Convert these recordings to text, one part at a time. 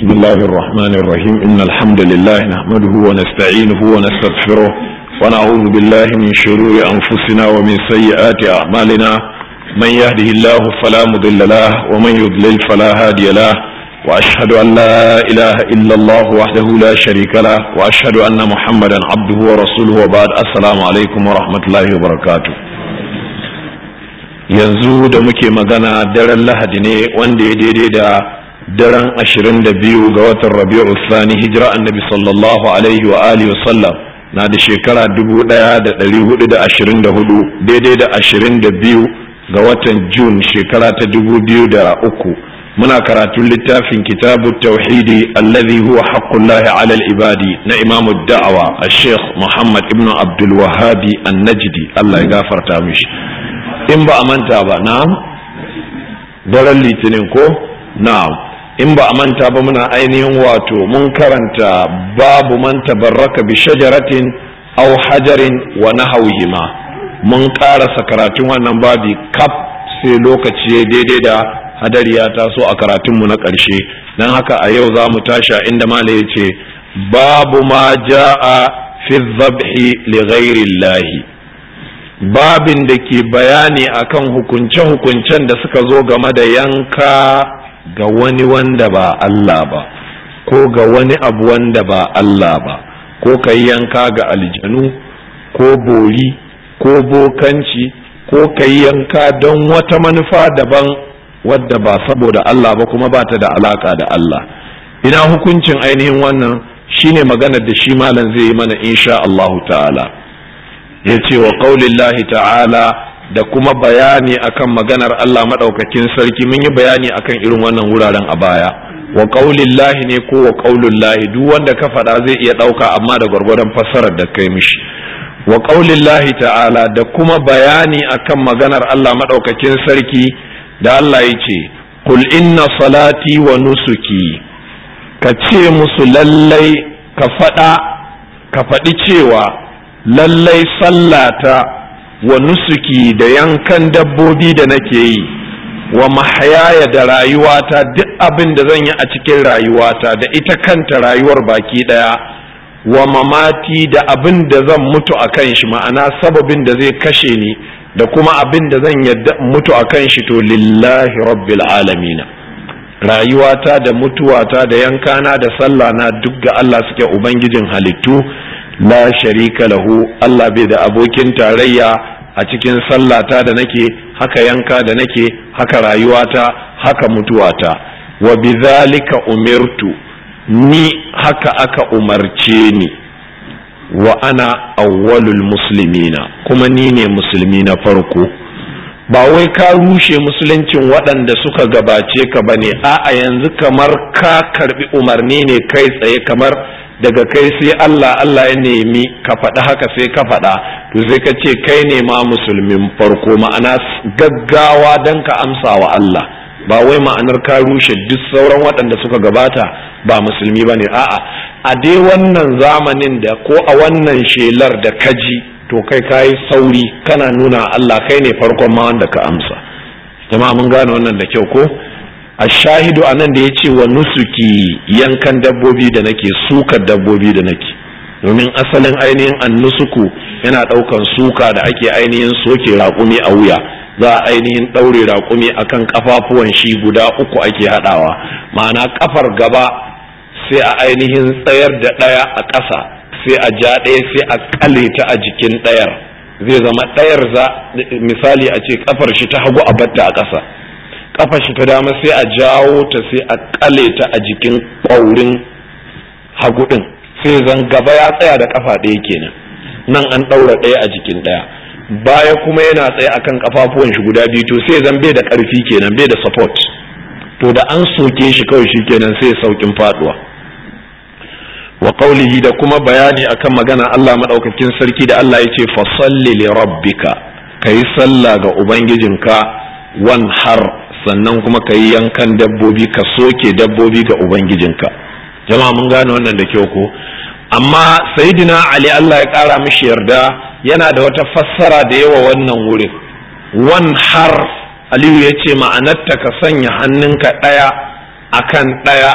بسم الله الرحمن الرحيم إن الحمد لله نحمده ونستعينه ونستغفره ونعوذ بالله من شرور أنفسنا ومن سيئات أعمالنا من يهده الله فلا مضل له ومن يضلل فلا هادي له وأشهد أن لا إله إلا الله وحده لا شريك له وأشهد أن محمدا عبده ورسوله وبعد السلام عليكم ورحمة الله وبركاته yanzu da muke magana daren lahadi ne wanda ya daidai da daren ashirin da biyu ga watan rabi'u sani hijira annabi sallallahu alaihi wa alihi wasallam na da shekara dubu daya da dari hudu da ashirin da hudu daidai da ashirin da biyu ga watan jun shekara ta dubu biyu da uku muna karatun littafin kitabu tauhidi allazi huwa haqqullahi ala ibadi na imamu da'awa a sheikh muhammad ibnu abdul wahabi an-najdi allah ya gafarta mishi in ba a manta ba na'am daren litinin ko na'am in ba a manta ba muna ainihin wato mun karanta babu man tabarraka bi shajaratin aw hajarin wa nahawihima mun karasa karatun wannan babi kaf sai lokaci ya daidai da hadari ya taso a karatunmu na ƙarshe don haka a yau za mu tashi a inda mala ya ce babu ma ja'a fi zabhi li ghairillahi babin da ke bayani akan hukunce-hukuncen da suka zo game da yanka ga wani wanda ba Allah ba ko ga wani abu wanda ba Allah ba ko ka yanka ga aljanu ko bori ko bokanci ko ka yanka don wata manufa daban wadda ba saboda Allah ba kuma ba ta da alaka da Allah ina hukuncin ainihin wannan shine maganar da shi malam zai yi mana insha Allahu ta'ala ya ce wa ƙaulillahi ta'ala da kuma bayani akan maganar Allah maɗaukakin sarki mun yi bayani akan irin wannan wuraren a baya wa ƙaulillahi ne ko wa ƙaulillahi duk wanda ka faɗa zai iya ɗauka amma da gwargwadon fassarar da kai mishi wa ƙaulillahi ta'ala da kuma bayani akan maganar Allah maɗaukakin sarki da Allah ya ce kul inna salati wa nusuki ka ce musu lallai ka faɗa ka faɗi cewa lallai sallata wa nusuki da yankan dabbobi da nake yi wa mahayaya da rayuwata duk abin da zan yi a cikin rayuwata da ita kanta rayuwar baki daya wa mamati da abin da zan mutu a kan shi ma'ana sababin da zai kashe ni da kuma abin da zan yadda mutu a kan shi to lillahi rabbil alamina rayuwata da mutuwata da yankana da sallah na duk ga Allah suke ubangijin halittu la sharika lahu Allah bai da abokin tarayya a cikin sallata da nake haka yanka da nake haka rayuwata haka mutuwata wa bizalika umirtu ni haka aka umarce ni wa ana awwalul muslimina kuma ni ne musulmi na farko ba wai ka rushe musuluncin waɗanda suka gabace ka bane a'a yanzu kamar ka karbi umarni ne kai tsaye kamar daga kai sai Allah Allah ya nemi ka faɗi haka sai ka faɗa to sai ka ce kai ne ma musulmin farko ma'ana gaggawa don ka amsa wa Allah ba wai ma'anar ka rushe duk sauran waɗanda suka gabata ba musulmi ba ne a'a a dai wannan zamanin da ko a wannan shelar da kaji to kai ka yi sauri kana nuna Allah kai ne farkon ma wanda ka amsa jama'a mun gane wannan da kyau ko a shahidu a nan da ya ce wa nusuki yankan dabbobi da nake sukar dabbobi da nake domin asalin ainihin annusuku yana ɗaukan suka da ake ainihin soke raƙumi a wuya za a ainihin ɗaure raƙumi akan ƙafafuwan shi guda uku ake haɗawa ma'ana ƙafar gaba sai a ainihin tsayar da ɗaya a ƙasa sai a ja ɗaya sai a ƙale ta a jikin ɗayar zai zama ɗayar za misali a ce ƙafar shi ta hagu a batta a ƙasa kafa shi ta dama sai a jawo ta sai a kale ta a jikin ƙwaurin hagu ɗin sai zan gaba ya tsaya da kafa ɗaya kenan nan an ɗaura ɗaya a jikin ɗaya baya kuma yana tsaye akan kafafuwan shi guda biyu to sai zan bai da ƙarfi kenan bai da support to da an soke shi kawai shi kenan sai saukin faduwa wa qaulihi da kuma bayani akan magana Allah madaukakin sarki da Allah ya ce fasalli li rabbika kai sallah ga ubangijinka wan har sannan kuma ka yi yankan dabbobi ka soke dabbobi ga ubangijinka jama'a mun gane wannan da kyau ko amma sayyidina ali Allah ya kara mishi yarda yana da wata fassara da yawa wannan wurin wan har aliyu ya ce ma'anarta ka sanya hannunka ɗaya akan ɗaya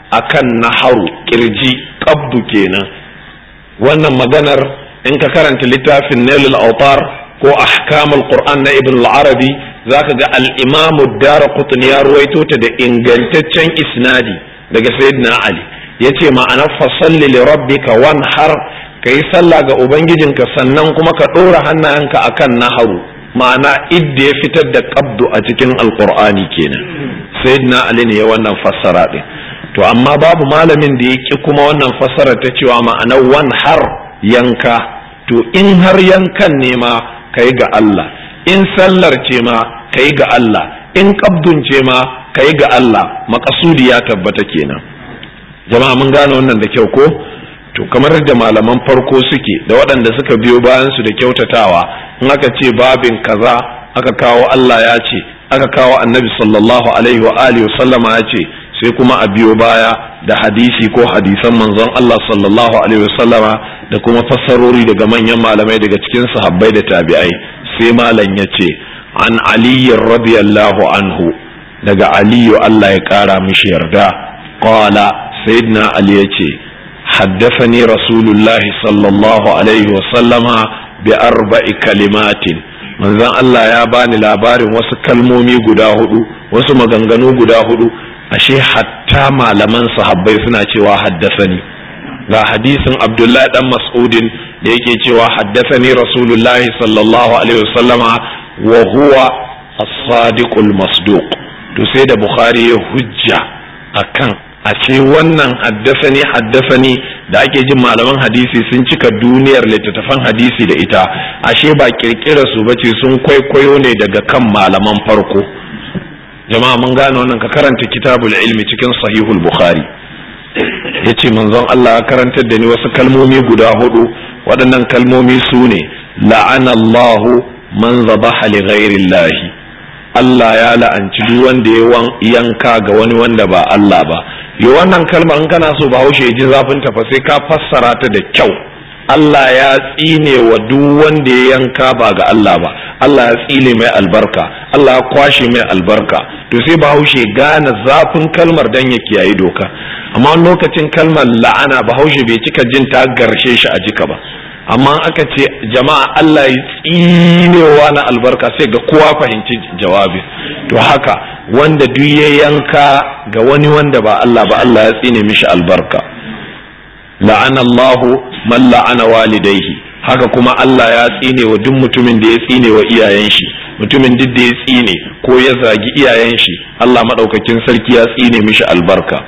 akan naharu kirji qabdu kenan wannan maganar in ka karanta littafin nailul autar ko ahkamul qur'an na ibn al-arabi zaka ga al-imamu daraqutni ya ruwaito ta da ingantaccen isnadi daga sayyidina ali yace ma'anar fasalli li rabbika wanhar kai sallah ga ubangijinka sannan kuma ka dora hannayenka akan naharu ma'ana idda ya fitar da qabdu a cikin alqur'ani kenan sayyidina ali ne ya wannan fassara din to amma babu malamin da ya ki kuma wannan fassara ta cewa ma'anar wanhar yanka to in har yankan ne ma kai ga Allah in sallar ce ma kai ga Allah in qabdun ce ma kai ga Allah makasudi ya tabbata kenan jama'a mun gane wannan da kyau ko to kamar da malaman farko suke da waɗanda suka biyo bayan su da kyautatawa in aka ce babin kaza aka kawo Allah ya ce aka kawo annabi sallallahu alaihi wa alihi sallama ya ce sai kuma a biyo baya da hadisi ko hadisan manzon Allah sallallahu alaihi wa sallama da kuma fassarori daga manyan malamai daga cikin sahabbai da tabi'ai sai malam ya ce an aliyu radiyallahu anhu daga aliyu Allah ya kara mishi yarda qala sayyidina ali ya ce حدثني رسول الله صلى الله عليه وسلم بأربع كلمات manzon Allah ya bani labarin wasu kalmomi guda hudu wasu maganganu guda hudu ashe hatta malaman sahabbai suna cewa haddasani ga hadisin Abdullahi dan Mas'udin da yake cewa haddasani Rasulullahi sallallahu alaihi wasallama wa huwa as-sadiqul masduq to sai da Bukhari ya hujja akan a ce wannan haddasani haddasani da ake jin malaman hadisi sun cika duniyar littattafan hadisi da ita ashe ba kirkira su bace sun kwaikwayo ne daga kan malaman farko jama'a mun gane wannan ka karanta kitabul ilmi cikin sahihul bukhari yace manzon Allah ya karantar da ni wasu kalmomi guda hudu waɗannan kalmomi su ne la'ana Allahu man zabaha li ghairi Allah ya la'anci duk wanda ya yanka ga wani wanda ba Allah ba yi wannan kalmar in kana so bahaushe ji zafin ta fa sai ka fassara ta da kyau Allah ya tsine wa duk wanda ya yanka ba ga Allah ba Allah ya tsine mai albarka Allah ya kwashe mai albarka to sai bahaushe gane zafin kalmar dan ya kiyaye doka amma lokacin kalmar la'ana bahaushe bai cika jin ta garshe shi a jika ba amma aka ce jama'a Allah ya tsinewa na albarka sai ga kowa fahimci jawabi to haka wanda duk ya yanka ga wani wanda ba Allah ba Allah ya tsine mishi albarka la'ana Allah man la'ana walidaihi haka kuma Allah ya tsine wa duk mutumin da ya tsine wa iyayen shi mutumin duk da ya tsine ko ya zagi iyayen shi Allah madaukakin sarki ya tsine mishi albarka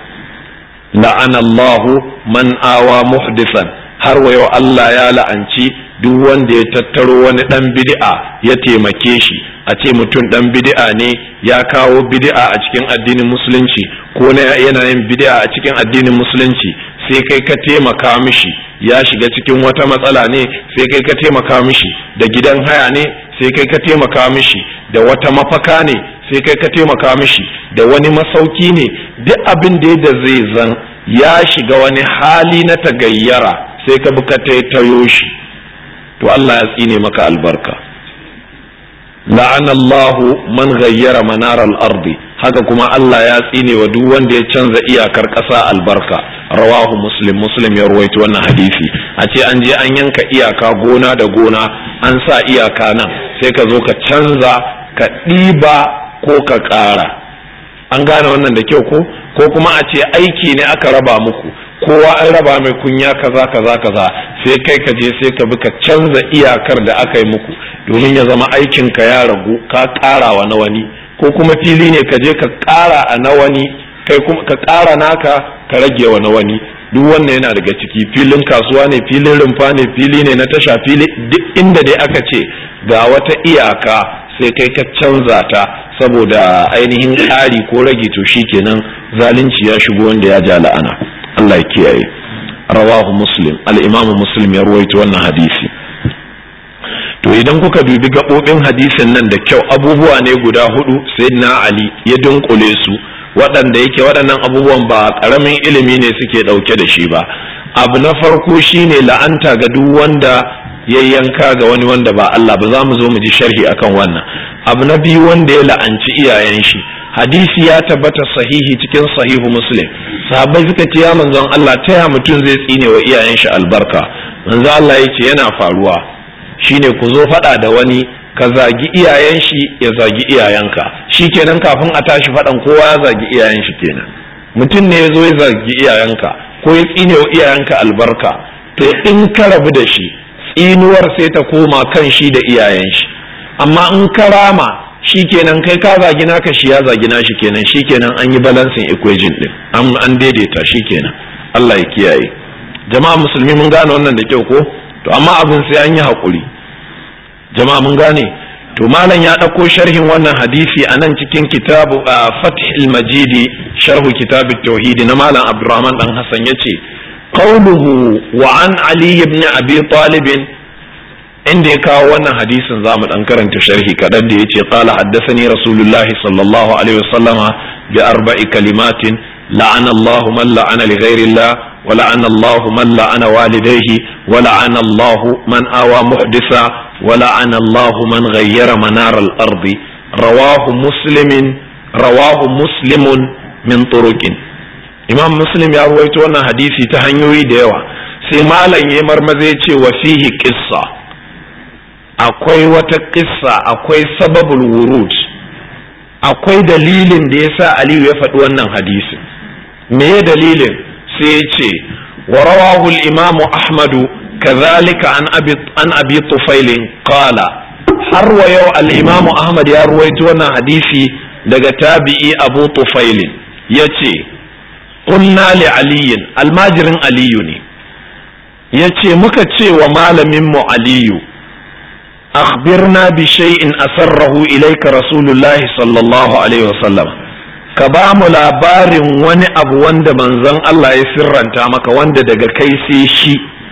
la'ana Allah man awa muhdisan har wa yau Allah ya la'anci duk wanda ya tattaro wani dan bid'a ya taimake shi a ce mutum dan bid'a ne ya kawo bid'a a cikin addinin musulunci ko yana yin bid'a a cikin addinin musulunci sai kai ka taimaka mishi ya shiga cikin wata matsala ne sai kai ka taimaka mishi da gidan haya ne sai kai ka taimaka mishi da wata mafaka ne sai kai ka taimaka mishi da wani masauki ne duk abin da da zai zan ya shiga wani hali na tagayyara sai ka bi ka tayo shi to Allah ya tsine maka albarka la'ana Allahu man ghayyara manar al-ardi haka kuma Allah ya tsine wa duk wanda ya canza iyakar ƙasa albarka rawahu muslim muslim ya ruwaito wannan hadisi a ce an je an yanka iyaka gona da gona an sa iyaka nan sai ka zo ka canza ka ɗiba ko ka ƙara an gane wannan da kyau ko ko kuma a ce aiki ne aka raba muku kowa an raba mai kunya kaza kaza kaza sai kai ka je sai ka bi ka canza iyakar da aka yi muku domin ya zama aikin ka ya ragu ka ƙara wa na wani ko kuma fili ne ka je ka ƙara a na wani kai kuma ka ƙara naka ka rage wa na wani duk wannan yana daga ciki filin kasuwa ne filin rumfa ne fili ne na tasha fili duk inda dai aka ce ga wata iyaka sai kai ka canza ta saboda ainihin ƙari ko rage to shikenan zalunci ya shigo wanda ya ja la'ana Allah ya kiyaye rawahu muslim al-imamu muslim ya ruwaito wannan hadisi to idan kuka dubi gaɓoɓin hadisin nan da kyau abubuwa ne guda hudu sayyidina ali ya dunkule su waɗanda yake waɗannan abubuwan ba ƙaramin ilimi ne suke ɗauke da shi ba abu na farko shine la'anta ga duk wanda ya yanka ga wani wanda ba Allah ba za mu zo mu ji sharhi akan wannan abu na biyu wanda ya la'anci iyayen shi hadisi ya tabbata sahihi cikin sahihu muslim sahabbai suka ce ya manzon Allah ta ya mutum zai tsine wa iyayen shi albarka manzon Allah ya ce yana faruwa shine ku zo faɗa da wani ka zagi iyayen shi ya zagi iyayenka kenan kafin a tashi faɗan kowa ya zagi iyayen shi kenan mutum ne ya zo ya zagi iyayenka ko ya tsine wa iyayenka albarka to in ka rabu da shi tsinuwar sai ta koma kan shi da iyayen shi amma in ka rama shi kenan kai ka zagi naka shi ya zagi nashi kenan shi kenan an yi balancing equation din an daidaita shi kenan Allah ya kiyaye jama'a musulmi mun gane wannan da kyau ko to amma abin sai an yi haƙuri jama'a mun gane to malam ya ɗauko sharhin wannan hadisi a nan cikin kitabu a fathil majidi sharhu kitabu tauhidi na malam abdurrahman dan hassan ya ce qawluhu wa an ali ibn abi talib inda ya kawo wannan hadisin zamu dan karanta sharhi kadan da yace qala haddathani rasulullahi sallallahu alaihi wasallama bi arba'i kalimatin la'ana Allah man la'ana li ghairi Allah wa la'ana Allah man la'ana walidayhi wa la'ana Allah man awa muhdisa wa la'ana Allah man ghayyara manar al-ard rawahu muslimin rawahu muslimun min turuqin imam muslim ya ruwaito wannan hadisi ta hanyoyi da yawa sai malam ya marmaza ya ce wa fihi qissa akwai wata kissa akwai sababul wurud akwai dalilin da ya sa aliyu ya faɗi wannan hadisin me dalilin sai ya ce wa rawahu imamu ahmadu kazalika an abi an abi tufailin qala har wa yau al-imamu ahmad ya ruwaito wannan hadisi daga tabi'i abu tufailin yace qulna li aliyin almajirin aliyu ne yace muka ce wa malamin mu aliyu أخبرنا بشيء أسره إليك رسول الله صلى الله عليه وسلم كبام لابار wani abu wanda manzon Allah ya sirranta maka wanda daga kai sai shi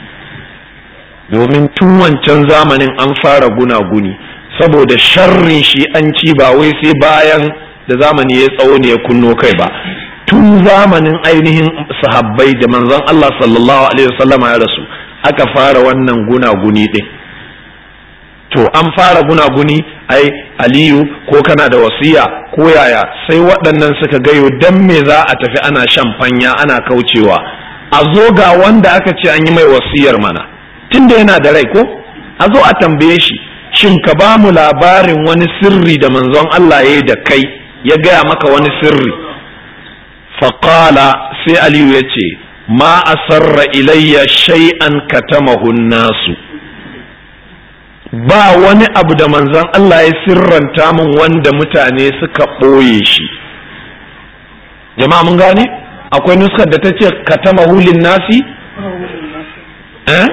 domin tun wancan zamanin an fara gunaguni saboda sharrin shi an ci ba wai sai bayan da zamani ya tsawo ne ya kunno kai ba tun zamanin ainihin sahabbai da manzon Allah sallallahu alaihi wasallama ya rasu aka fara wannan gunaguni din to an fara gunaguni ai aliyu ko kana da wasiya ko yaya sai waɗannan suka gayo dan me za a tafi ana shan fanya ana kaucewa a zo ga wanda aka ce an yi mai wasiyar mana tunda yana da rai ko a zo a tambaye shi shin ka ba mu labarin wani sirri da manzon Allah ya yi da kai ya gaya maka wani sirri faƙala sai aliyu ya ce ma asarra ilayya shay'an katamahu nasu ba wani abu da manzon Allah ya sirranta min wanda mutane suka ɓoye shi jama'a mun gane akwai nuskar da ta ce katama hulin nasi eh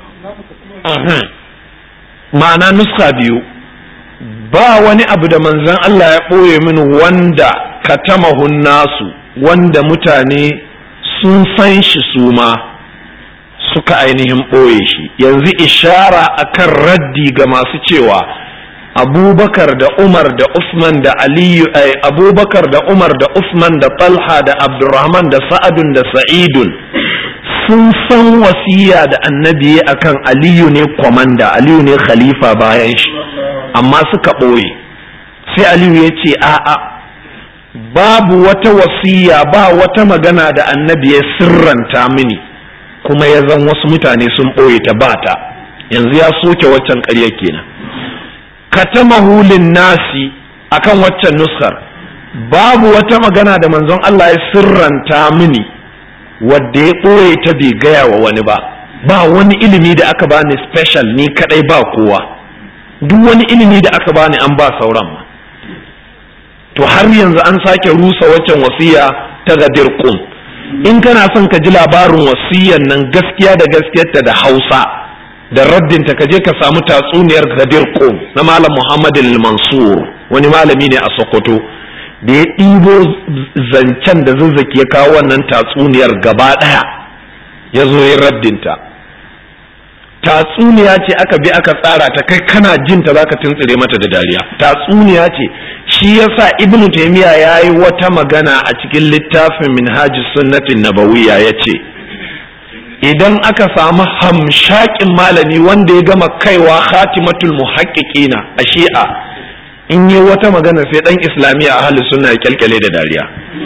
ma'ana nuska biyu ba wani abu da manzon Allah ya ɓoye min wanda katama nasu wanda mutane sun san shi su ma suka ainihin ɓoye shi yanzu ishara akan raddi ga masu cewa abubakar da umar da usman da aliyu ay abubakar da umar da usman da talha da abdurrahman da sa'adun da sa'idun sun san wasiya da annabi akan aliyu ne kwamanda aliyu ne khalifa bayan shi amma suka ɓoye sai aliyu ya ce a'a babu wata wasiya ba wata magana da annabi ya sirranta mini kuma ya zan wasu mutane sun ɓoye ta bata yanzu ya soke waccan ƙarya kenan katamahulin nasi akan waccan nuskar babu wata magana da manzon Allah ya sirranta mini wadda ya ɓoye ta bai gaya wa wani ba ba wani ilimi da aka bani special ni kadai ba kowa duk wani ilimi da aka bani an ba sauran ma to har yanzu an sake rusa waccan wasiya ta gadir qum in kana son ka ji labarin wasiyan nan gaskiya da gaskiyarta da hausa da raddinta ka je ka samu tatsuniyar gadir qum na malam muhammad mansur wani malami ne a sokoto da ya ɗibo zancen da zazzaki ya kawo wannan tatsuniyar gaba ɗaya ya zo ya raddinta tatsuniya ce aka bi aka tsara ta kai kana jin ta zaka tuntsire mata da dariya tatsuniya ce shi yasa ibnu taymiya yayi wata magana a cikin littafin minhajus sunnatin nabawiyya yace idan aka samu hamshakin malami wanda ya gama kaiwa khatimatul muhaqqiqina a shi'a in yi wata magana sai dan islamiyya a halin suna kyalkyale da dariya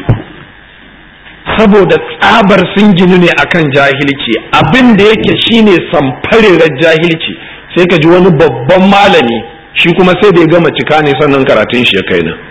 saboda tsabar sun ginu ne akan jahilci abin da yake shine samfarirar jahilci sai ka ji wani babban malami shi kuma sai da ya gama cika ne sannan karatun shi ya kai nan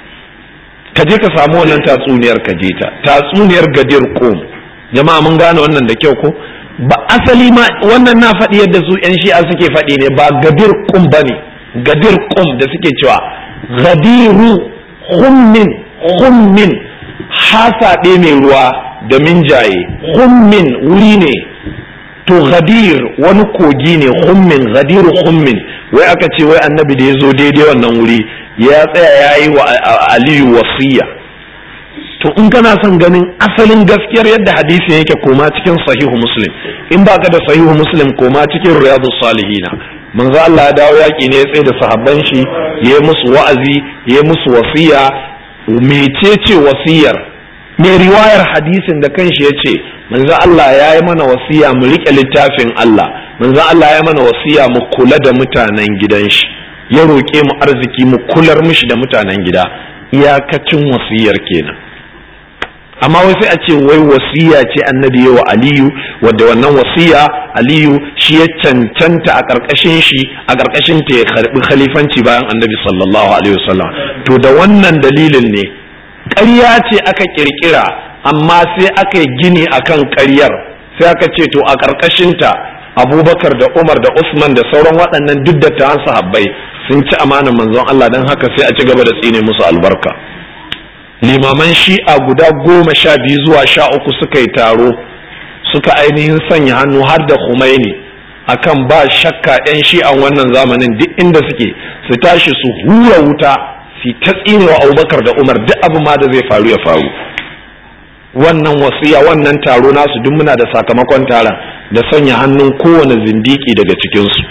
ka je ka samu wannan tatsuniyar ka je ta tatsuniyar gadir kom jama'a mun gane wannan da kyau ko ba asali ma wannan na faɗi yadda su yan shi'a suke faɗi ne ba gadir kum ba ne gadir kum da suke cewa gadiru hummin hummin hasaɗe mai ruwa da minjaye hummin wuri ne to gadir wani kogi ne hummin gadiru hummin wai aka ce wai annabi da ya zo daidai wannan wuri ya tsaya ya yi wa aliyu wasiya to in kana son ganin asalin gaskiyar yadda hadisin yake koma cikin sahihu muslim in baka da sahihu muslim koma cikin riyadu salihina manzo Allah ya dawo yaki ne ya tsaye da sahabban shi ya musu wa'azi ya musu wasiya mecece wasiyar mai riwayar hadisin da kanshi ya ce manzo Allah ya yi mana wasiya mu riƙe littafin Allah manzo Allah ya mana wasiya mu kula da mutanen gidan shi ya roƙe mu arziki mu kular mishi da mutanen gida iyakacin wasiyar kenan amma wai sai a ce wai wasiya ce annabi wa aliyu wadda wannan wasiya aliyu shi ya cancanta a ƙarƙashin shi a ƙarƙashin ta ya karɓi khalifanci bayan annabi sallallahu alaihi wasallam to da wannan dalilin ne ƙarya ce aka ƙirƙira amma sai aka yi gini akan ƙaryar sai aka ce to a ƙarƙashinta abubakar da umar da usman da sauran waɗannan duk dattawan sahabbai sun ci amanar manzon Allah don haka sai a ci gaba da tsine musu albarka limaman shi'a guda goma sha biyu zuwa sha uku suka yi taro suka ainihin sanya hannu har da Khomeini akan ba shakka 'yan shi'an wannan zamanin duk inda suke su tashi su hura wuta su ta tsine wa abubakar da umar duk abu ma da zai faru ya faru wannan wasiya wannan taro nasu duk muna da sakamakon taron da sanya hannun kowane zindiki daga cikinsu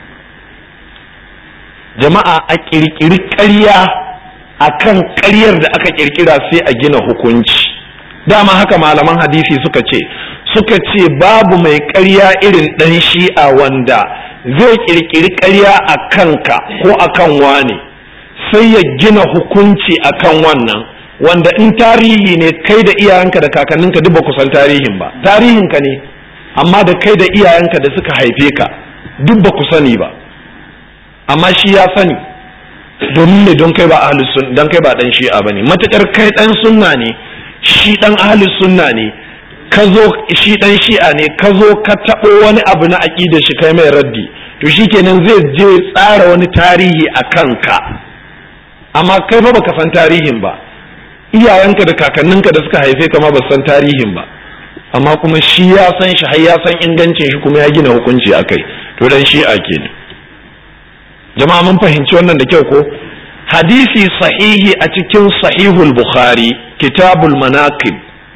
jama'a a ƙirƙiri ƙarya a kan ƙaryar da aka ƙirƙira sai a gina hukunci dama haka malaman hadisi suka ce suka ce babu mai ƙarya irin ɗan shi'a wanda zai ƙirƙiri ƙarya a kanka ko a kan wane sai ya gina hukunci a kan wannan wanda in tarihi ne kai da iyayenka da kakanninka duk ba ku san tarihin ba tarihinka ne amma da kai da iyayenka da suka haife ka duk ba ku sani ba amma shi ya sani domin ne don kai ba ahlus sunna don kai ba dan shi'a bane matakar kai dan sunna ne shi dan ahlus sunna ne ka zo shi dan shi'a ne ka zo ka tabo wani abu na aqida shi kai mai raddi to shikenan zai je tsara wani tarihi a kanka amma kai ba baka san tarihin ba iyayenka da kakanninka da suka haife ka ma ba san tarihin ba amma kuma shi ya san shi har ya san ingancin shi kuma ya gina hukunci akai to dan shi'a kenan jama'a mun fahimci wannan da kyau ko hadisi sahihi a cikin sahihul bukhari kitabul manaqib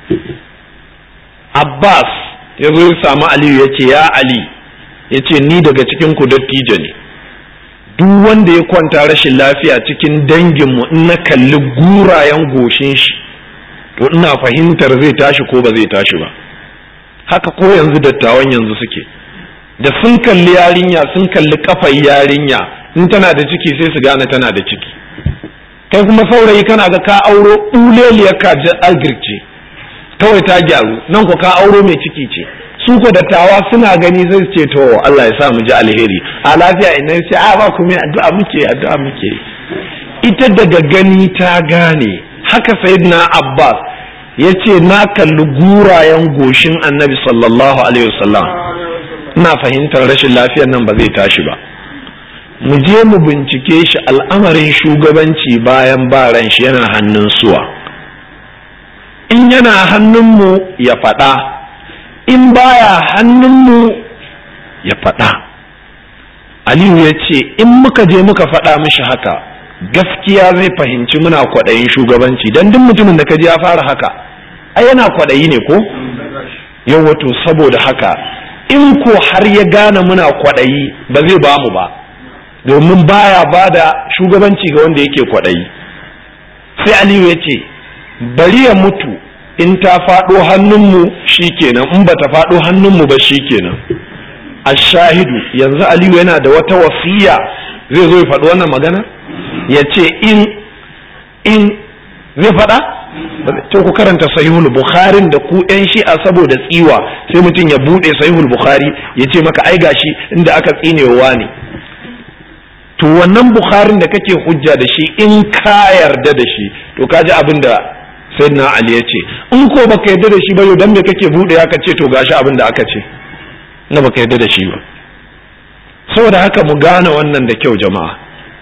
abbas ya zo ya samu aliyu ya ce ya ali ya ce ni daga cikin ku dattijo ne duk wanda ya kwanta rashin lafiya cikin danginmu in na kalli gurayen goshin shi to ina fahimtar zai tashi ko ba zai tashi ba haka ko yanzu dattawan yanzu suke da sun kalli yarinya sun kalli kafar yarinya in tana da ciki sai su gane tana da ciki kai kuma saurayi kana ga ka auro uleliyar ka agirce kawai ta gyaru nan ko ka auro mai ciki ce su ko dattawa suna gani sai su ce to Allah ya sa mu ji alheri a lafiya ina sai a ba kuma addu'a muke addu'a muke ita daga gani ta gane haka sayyidina Abbas yace na kalli gurayen goshin Annabi sallallahu alaihi wasallam ina fahimtar rashin lafiyar nan ba zai tashi ba mu je mu bincike shi al'amarin shugabanci bayan baran shi yana hannun suwa in yana hannunmu ya faɗa in baya hannunmu ya faɗa aliyu ya ce in muka je muka faɗa mishi haka gaskiya zai fahimci muna kwaɗayin shugabanci don duk mutumin da ka ji ya fara haka ai yana kwaɗayi ne ko yau wato saboda haka in ko har ya gane muna kwaɗayi ba zai ba mu ba domin baya ba da shugabanci ga wanda yake kwaɗayi sai aliyu ya ce bari ya mutu in ta faɗo hannunmu shi kenan in ba ta faɗo hannunmu ba shi kenan a shahidu yanzu aliyu yana da wata wasiya zai zo ya faɗi wannan magana ya ce in in zai faɗa to ku karanta sahihul bukharin da ku yan shi'a saboda tsiwa sai mutum ya buɗe sahihul bukhari ya ce maka ai gashi inda aka tsinewa ne to wannan bukharin da kake hujja da shi in ka yarda da shi to ka ji abin da sayyidina ali ya ce in ko baka yarda da shi ba yau dan me kake buɗe aka ce to gashi abin da aka ce na baka yarda da shi ba saboda haka mu gane wannan da kyau jama'a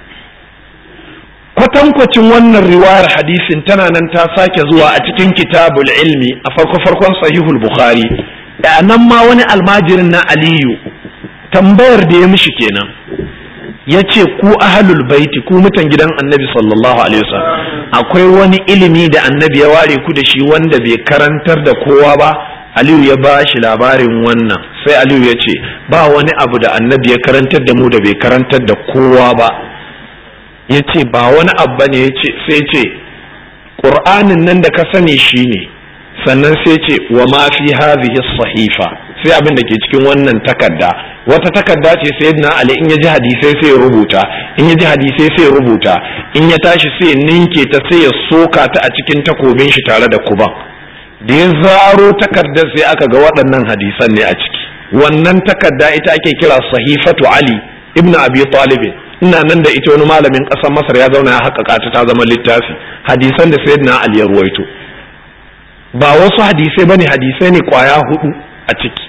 kwatankwacin wannan riwayar hadisin tana nan ta sake zuwa a cikin kitabul ilmi a farko farkon sahihul bukhari da nan ma wani almajirin na aliyu tambayar da ya mishi kenan ya ce ku ahalul baiti ku mutan gidan annabi sallallahu alaihi wasallam akwai wani ilimi da annabi ya ware ku da shi wanda bai karantar da kowa ba aliyu ya ba shi labarin wannan sai aliyu ya ce ba wani abu da annabi ya karantar da mu da bai karantar da kowa ba ya ce ba wani abu ne sai ce ƙur'anin nan da ka sani shi ne sannan sai ce wa ma fi hadhihi sahifa sai abin da ke cikin wannan takarda wata takarda ce sai na ali in ya ji hadisai sai ya rubuta in ya ji hadisai sai ya rubuta in ya tashi sai ya ninke ta sai ya soka ta a cikin takobin shi tare da kuban da ya zaro takardar sai aka ga waɗannan hadisan ne a ciki wannan takarda ita ake kira sahifatu ali ibnu abi talib ina nan da ita wani malamin ƙasar masar ya zauna ya haƙaƙa ta ta zama littafi hadisan da sayyidina ali ya ruwaito ba wasu hadisai bane hadisai ne kwaya hudu a ciki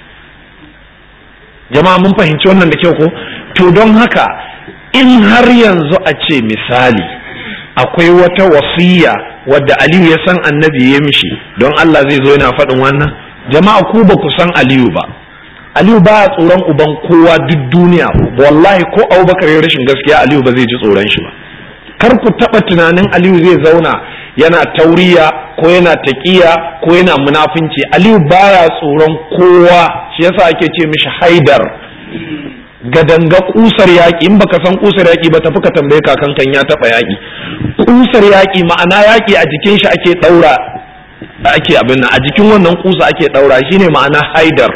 jama'a mun fahimci wannan da kyau ko to don haka in har yanzu a ce misali akwai wata wasiya wadda aliyu ya san annabi ya mishi don Allah zai zo yana faɗin wannan jama'a ku ba ku san aliyu ba aliyu ba tsoron uban kowa duk duniya wallahi ko abubakar ya rashin gaskiya aliyu ba zai ji tsoron shi ba kar ku taɓa tunanin aliyu zai zauna yana tauriya ko yana taƙiya ko yana munafunci aliyu baya tsoron kowa shi yasa ake ce mishi haidar gadanga kusar yaƙi in baka san kusar yaƙi ba tafi ka tambaye kakan kan ya taɓa yaƙi kusar yaƙi ma'ana yaƙi a jikin shi ake ɗaura ake abin nan a jikin wannan kusa ake ɗaura shine ma'ana haidar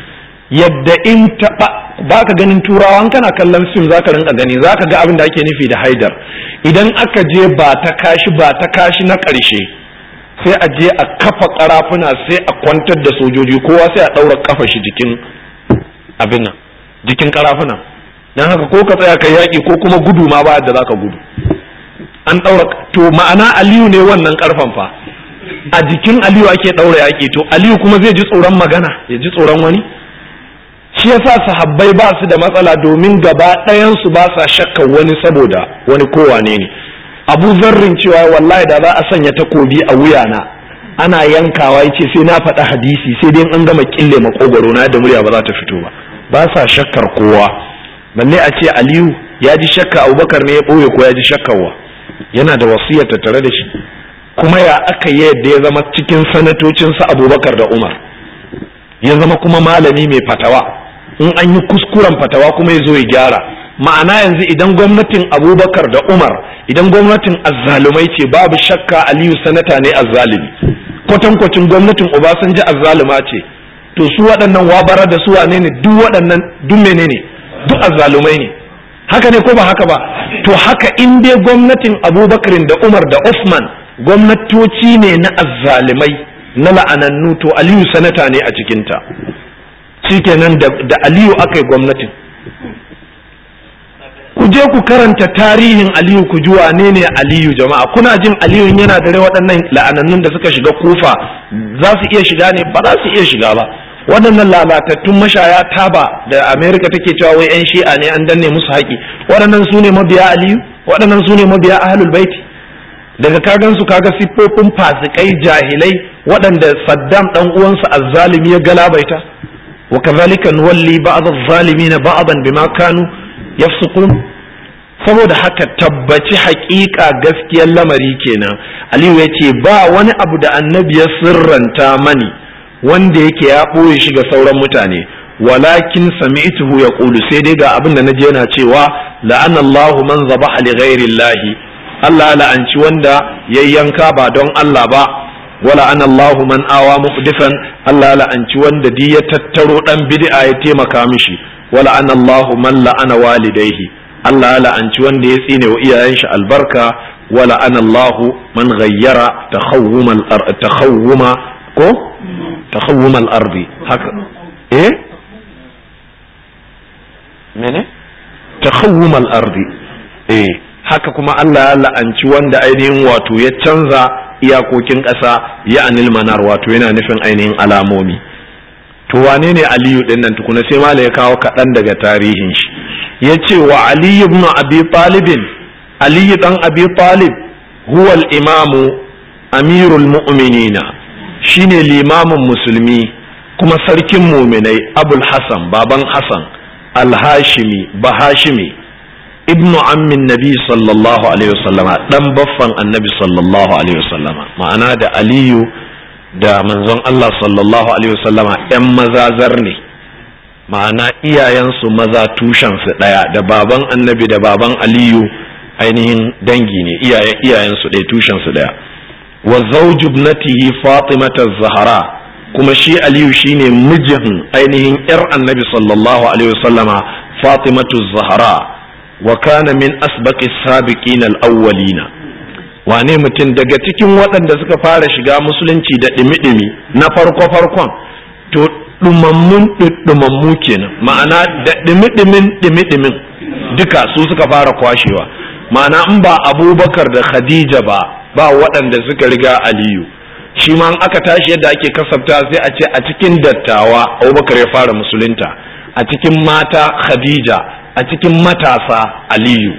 yadda in taɓa ba ka ganin turawan kana kallon fim za ka rinka gani za ka ga abin da ake nufi da haidar idan aka je ba ta kashi ba ta kashi na ƙarshe sai a je a kafa ƙarafuna sai a kwantar da sojoji kowa sai a ɗaura kafa shi jikin abin nan jikin ƙarafuna don haka ko ka tsaya ka yaƙi ko kuma gudu ma ba da za ka gudu an ɗaura to ma'ana aliyu ne wannan ƙarfan fa a jikin aliyu ake ɗaura yaƙi to aliyu kuma zai ji tsoron magana ya ji tsoron wani shi yasa sahabbai ba su da matsala domin gaba ɗayansu ba sa shakka wani saboda wani kowane ne abu zarrin cewa wallahi da za a sanya takobi a wuyana ana yankawa yace sai na faɗa hadisi sai dai an gama kille makogwaro na da murya ba za ta fito ba ba sa shakkar kowa balle a ce aliyu ya ji shakka abubakar ne ya ɓoye ko ya ji shakkarwa yana da wasiyar tare da shi kuma ya aka yi yadda ya zama cikin sanatocinsa abubakar da umar ya zama kuma malami mai fatawa in an yi kuskuren fatawa kuma ya zo ya gyara ma'ana yanzu idan gwamnatin abubakar da umar idan gwamnatin azzalumai ce babu shakka aliyu sanata ne azzalumi kwatankwacin gwamnatin obasanjo azzaluma ce to su waɗannan wabara da su wane ne duk waɗannan duk menene duk azzalumai ne haka ne ko ba haka ba to haka in dai gwamnatin abubakarin da umar da usman gwamnatoci ne na azzalumai na la'anannu to aliyu sanata ne a cikinta shikenan da aliyu aka yi gwamnatin ku je ku karanta tarihin aliyu ku ji wane ne aliyu jama'a kuna jin aliyu yana da rai waɗannan la'anannun da suka shiga kufa za su iya shiga ne ba za su iya shiga ba waɗannan lalatattun mashaya taba da amerika take cewa wai yan shi'a ne an danne musu haƙi waɗannan su ne mabiya aliyu waɗannan su ne mabiya ahlul baiti daga kagan su kaga siffofin fasikai jahilai waɗanda saddam ɗan uwansa azzalimi ya galabaita wa kazalika nuwalli ba'd az-zalimin ba'dan bima kanu yafsukun saboda haka tabbaci haƙiƙa gaskiyar lamari kenan aliyu ya ce ba wani abu da annabi ya sirranta mani wanda yake ya ɓoye shi ga sauran mutane walakin sami'tuhu ya ƙulu sai dai ga abin da naje yana cewa la'anallahu man zabaha li ghairi Allah la'anci wanda ya yanka ba don Allah ba wala ana Allahu man awa muhdifan Allah la'anci wanda di ya tattaro dan bid'a ya taimaka mishi wala ana Allahu man la'ana walidaihi Allah ya la'anci wanda ya tsine wa iyayen shi albarka wala anallahu man ghayyara takhawwuma takhawwuma ko takhawwuma al-ardi haka eh mene takhawwuma al-ardi eh haka kuma Allah ya la'anci wanda ainihin wato ya canza iyakokin ƙasa ya anil manar wato yana nufin ainihin alamomi to wane ne aliyu din nan tukuna sai mala ya kawo kaɗan daga tarihin shi ya ce wa aliyu ibn abi talibin aliyu dan abi talib huwa imamu amirul mu'minina shine limamin musulmi kuma sarkin muminai abul hasan baban hasan al-hashimi bahashimi ibnu ammin nabi sallallahu alaihi wasallama dan baffan annabi sallallahu alaihi wasallama ma'ana da aliyu da manzon Allah sallallahu alaihi wasallama yan mazazar ne ma'ana iyayensu maza tushensu ɗaya da baban annabi da baban aliyu ainihin dangi ne iyayen iyayensu ɗaya tushensu ɗaya wa zawju ibnatihi fatimata zahra kuma shi aliyu shine mijin ainihin yar annabi sallallahu alaihi wasallama fatimatu zahra wa kana min asbaqi sabiqin al-awwalina wane mutum daga cikin waɗanda suka fara shiga musulunci da ɗimi-ɗimi na farko-farkon to ɗumammun ɗumammu kenan ma'ana da ɗimi-ɗimin ɗimi-ɗimin duka su suka fara kwashewa ma'ana in ba abubakar da khadija ba ba waɗanda suka riga aliyu shi ma aka tashi yadda ake kasafta sai a ce a cikin dattawa abubakar ya fara musulunta a cikin mata khadija a cikin matasa aliyu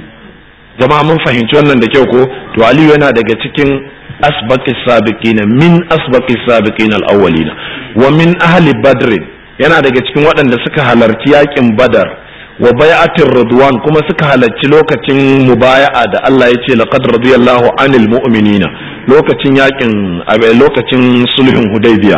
jama'a mun fahimci wannan da kyau ko to aliyu yana daga cikin asbaqis sabiqina min asbaqis sabiqina al-awwalina wa min ahli badr yana daga cikin waɗanda suka halarci yakin badar wa bai'atir ridwan kuma suka halarci lokacin mubaya'a da Allah ya ce laqad radiyallahu anil mu'minina lokacin yakin lokacin sulhun hudaybiya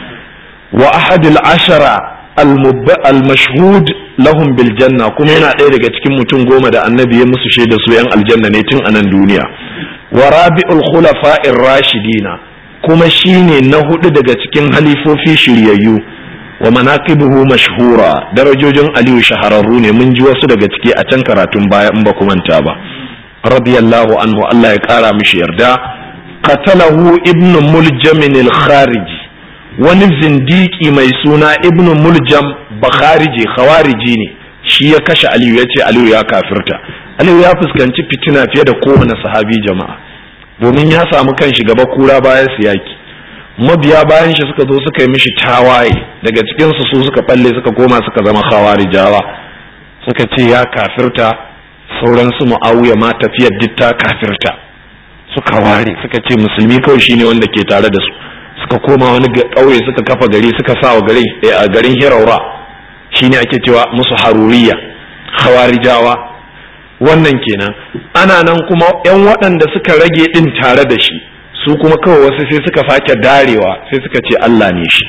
wa ahadil ashara al-mashhud lahum bil janna kuma yana ɗaya daga cikin mutum goma da annabi ya musu shaida su yan aljanna ne tun anan duniya wa rabi'ul khulafa'ir rashidina kuma shine na hudu daga cikin halifofi shiryayyu wa manaqibuhu mashhura darajojin aliyu shahararru ne mun ji wasu daga ciki a can karatun baya in ba ku manta ba radiyallahu anhu Allah ya kara mishi yarda qatalahu ibnu muljamin al-khariji wani zindiki mai suna ibnu muljam bakhariji khawariji ne shi ya kashe aliyu ya ce aliyu ya kafirta aliyu ya fuskanci fitina fiye da kowane sahabi jama'a domin ya samu kan shi gaba kura bayan su yaki mabiya bayan shi suka zo suka yi mishi tawaye daga cikinsu su suka balle suka koma suka zama khawarijawa suka ce ya kafirta sauran su mu'awiya ma tafiyar duk ta kafirta suka ware suka ce musulmi kawai shine wanda ke tare da su suka koma wani ƙauye suka kafa gari suka sa wa garin a garin hiraura shine ake cewa musu haruriya khawarijawa wannan kenan ana nan kuma yan waɗanda suka rage ɗin tare da shi su kuma kawai wasu sai suka sake darewa sai suka ce Allah ne shi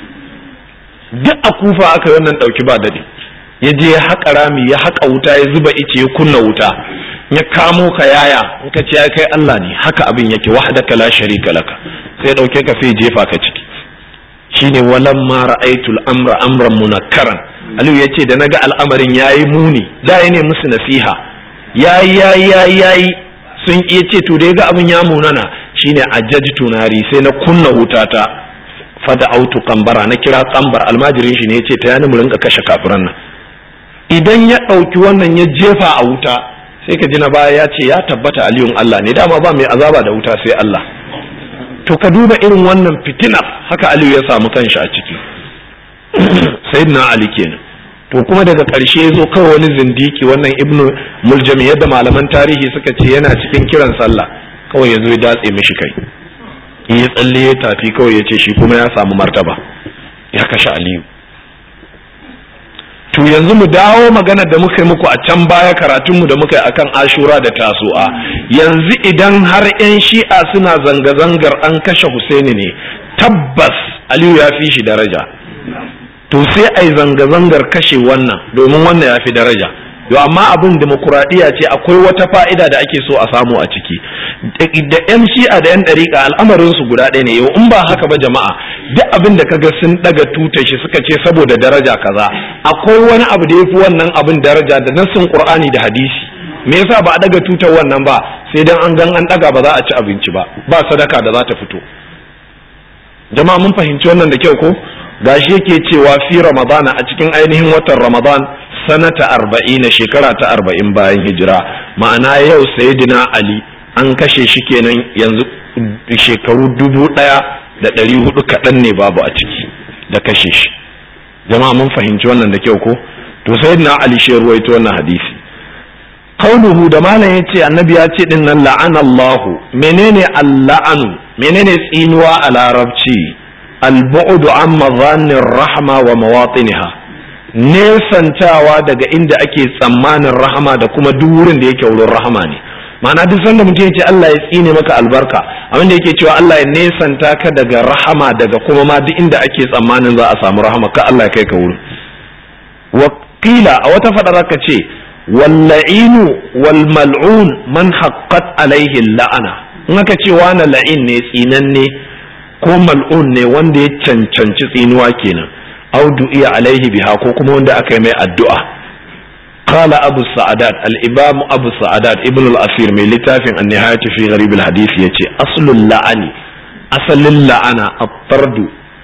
duk a kufa aka yi wannan ɗauki ba daɗi ya je ya haƙa rami ya haƙa wuta ya zuba ice ya kunna wuta ya kamo ka yaya in ka ce ya kai Allah ne haka abin yake wahdaka la sharika laka sai dauke ka sai jefa ka ciki shine walam ma ra'aytul amra amran munakkaran Aliyu yace da naga al'amarin yayi muni da ya ne musu nasiha yayi yayi yayi yayi sun iya ce to da ya ga abin ya munana shine ajajtu nari sai na kunna wutata fada autu kambara na kira kambar almajirin shi ne yace ta yani mu rinka kashe kafiran nan idan ya ɗauki wannan ya jefa a wuta sai ka ji na baya ya ce ya tabbata aliyun Allah ne dama ba mai azaba da wuta sai Allah to ka duba irin wannan fitinar haka aliyu ya samu kanshi a ciki sayyidina ali kenan to kuma daga ƙarshe ya zo kawai wani zindiki wannan ibnu muljami yadda malaman tarihi suka ce yana cikin kiran sallah kawai ya zo ya datse mishi kai ya tsalle ya tafi kawai ya ce shi kuma ya samu martaba ya kashe aliyu to yanzu mu dawo magana da muka yi muku a can baya karatunmu da muka yi akan ashura da tasu'a yanzu idan har 'yan shi'a suna zanga-zangar an kashe husaini ne tabbas aliyu ya fi shi daraja to sai a yi zanga-zangar kashe wannan domin wannan ya fi daraja yo amma abin demokuraɗiyya ce akwai wata fa'ida da ake so a samu a ciki da yan shi'a da yan ɗariƙa al'amarin su guda ɗaya ne yau in ba haka ba jama'a duk abin da kaga sun ɗaga tutar shi suka ce saboda daraja kaza akwai wani abu da ya fi wannan abin daraja da nassin qur'ani da hadisi me yasa ba a ɗaga tutar wannan ba sai dan an gan an ɗaga ba za a ci abinci ba ba sadaka da za ta fito jama'a mun fahimci wannan da kyau ko gashi yake cewa fi ramadana a cikin ainihin watan ramadan sanata arba'ina shekara ta arba'in bayan hijira ma'ana yau sayyidina ali an kashe shi kenan yanzu shekaru dubu ɗaya da ɗari hudu kaɗan ne babu a ciki da kashe shi jama'a mun fahimci wannan da kyau ko to sayyidina ali shi ruwaito wannan hadisi qauluhu da malam yace annabi ya ce din nan la'anallahu menene alla'anu menene tsinuwa a larabci al-bu'du an madhanir rahma wa mawatiniha nesantawa daga inda ake tsammanin rahama da kuma duk wurin da yake wurin rahama ne ma'ana duk sanda mutum ya ce Allah ya tsine maka albarka abin da yake cewa Allah ya nesanta ka daga rahama daga kuma ma duk inda ake tsammanin za a samu rahama ka Allah ya kai ka wurin wakila a wata fadar ka ce walla'inu wal mal'un man haqqat alaihi la'ana in aka ce wani la'in ne tsinanne ko mal'un ne wanda ya cancanci tsinuwa kenan audu iya alaihi biha ko kuma wanda aka yi mai addu'a qala abu sa'adat al-imam abu sa'adat ibn al-asir mai littafin an-nihayat fi gharib al-hadith yace aslul la'ani asalin la'ana at-tardu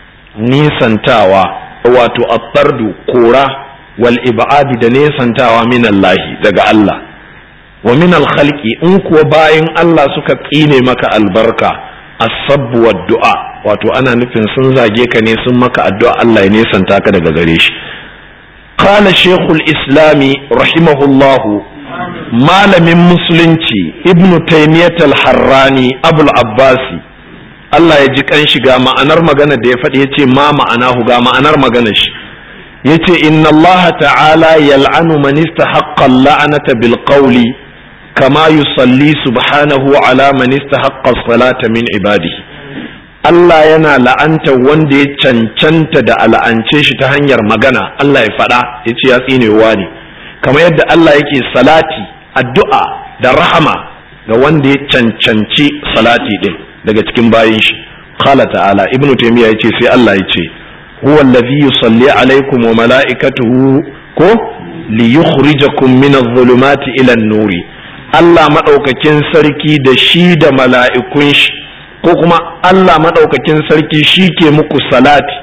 nisantawa wato at-tardu kora wal ib'ad da nisantawa min Allah daga Allah wa min al-khalqi in kuwa bayan Allah suka tsine maka albarka as-sabbu wad-du'a wato ana nufin sun zage ka ne sun maka addu'a Allah ya nesanta ka daga gare shi qala shaykhul islami rahimahullahu malamin musulunci ibn taymiyyah al-harrani abul abbasi Allah ya ji kan shi ga ma'anar magana da ya faɗi yace ma ma'anahu ga ma'anar magana shi yace inna Allah ta'ala yal'anu man istahaqqa al-la'nata bil qawli kama yusalli subhanahu ala man istahaqqa as-salata min ibadihi Allah yana la'anta wanda ya cancanta da al'ance shi ta hanyar magana Allah ya faɗa ya ce ya tsinewa ne kamar yadda Allah yake salati addu'a da rahama ga wanda ya cancanci salati din daga cikin bayin shi qala ta'ala ibnu taymiya yace sai Allah yace huwa allazi yusalli alaikum wa mala'ikatuhu ko li yukhrijakum min adh-dhulumati ila an-nuri Allah madaukakin sarki da shi da mala'ikun shi ko kuma Allah maɗaukakin sarki shi ke muku salati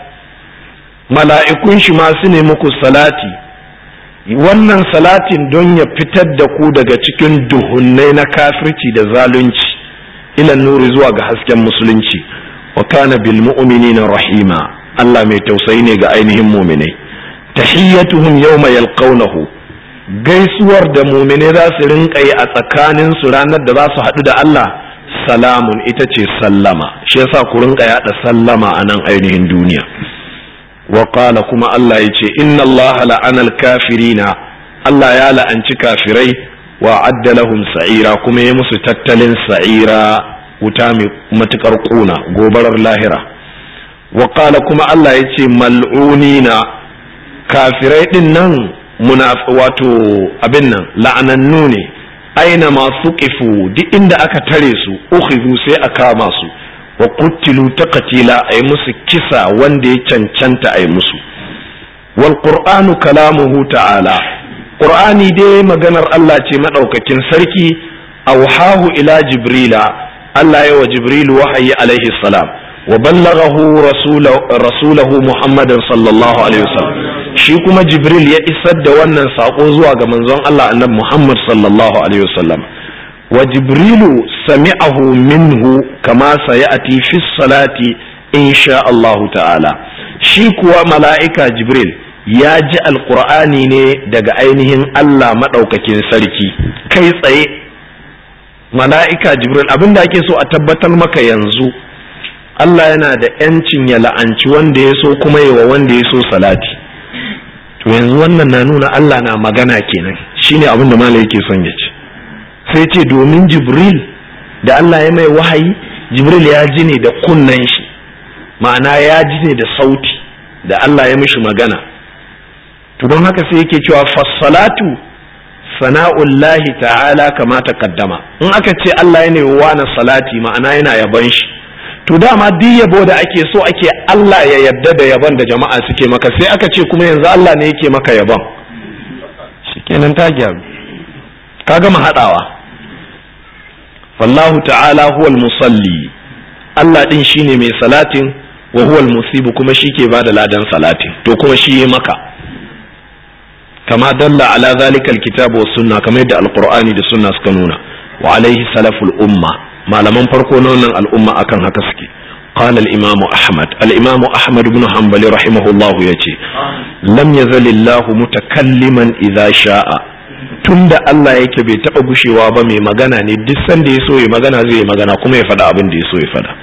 mala'ikun shi ma su ne muku salati wannan salatin don ya fitar da ku daga cikin duhunnai na kafirci da zalunci ilan nuri zuwa ga hasken musulunci wa kana bil mu'minina rahima Allah mai tausayi ne ga ainihin muminai tahiyyatuhum yawma yalqawnahu gaisuwar da muminai za su rinka yi a tsakanin su ranar da za su haɗu da Allah salamun ita ce sallama shi yasa ku rinka yada sallama a nan ainihin duniya wa qala kuma Allah ya ce inna Allah la'ana al-kafirina Allah ya la'anci kafirai wa adda lahum sa'ira kuma ya musu tattalin sa'ira wuta mai matukar kuna gobarar lahira wa qala kuma Allah ya ce mal'unina kafirai din nan wato abin nan la'anannu ne aina masu kifu duk inda aka tare su ukhidhu sai a kama su wa qutilu taqtila ay musu kisa wanda ya cancanta ay musu wal qur'anu kalamuhu ta'ala qur'ani dai maganar Allah ce madaukakin sarki awhahu ila jibrila Allah ya wa jibrilu wahayi alaihi salam wa ballaghahu rasulahu muhammadan sallallahu alaihi wasallam shi kuma jibril ya isar da wannan sako zuwa ga manzon Allah annabi Muhammad sallallahu alaihi wasallam wa jibrilu sami'ahu minhu kama sayati fi salati insha Allah ta'ala shi kuwa mala'ika jibril ya ji alqur'ani ne daga ainihin Allah madaukakin sarki kai tsaye mala'ika jibril abinda ake so a tabbatar maka yanzu Allah yana da ‘yancin ya la'anci wanda ya so kuma yi wa wanda ya so salati to yanzu wannan na nuna Allah na magana kenan shine abin da malai yake son ya ce sai ce domin jibril da Allah ya mai wahayi jibril ya ji ne da kunnen shi ma'ana ya ji ne da sauti da Allah ya mishi magana to don haka sai yake cewa fassalatu sana'ullahi ta'ala kama taqaddama in aka ce Allah yana wa na salati ma'ana yana yaban shi to dama duk yabo da ake so ake Allah ya yadda da yaban da jama'a suke maka sai aka ce kuma yanzu Allah ne yake maka yaban shikenan ta gyaru ka gama hadawa wallahu ta'ala huwal musalli Allah din shine mai salatin wa huwal musibu kuma shi ke bada ladan salatin to kuma shi yi maka kama dalla ala zalika alkitabu was sunna kamar yadda alqur'ani da sunna suka nuna wa alaihi salaful umma malaman farko na wannan al'umma akan haka suke قال الإمام أحمد الإمام أحمد بن حنبل رحمه الله يجي لم يزل الله متكلما إذا شاء tunda Allah yake bai taɓa gushewa ba mai magana ne duk sanda ya so ya magana zai yi magana kuma ya faɗa abin da ya so ya faɗa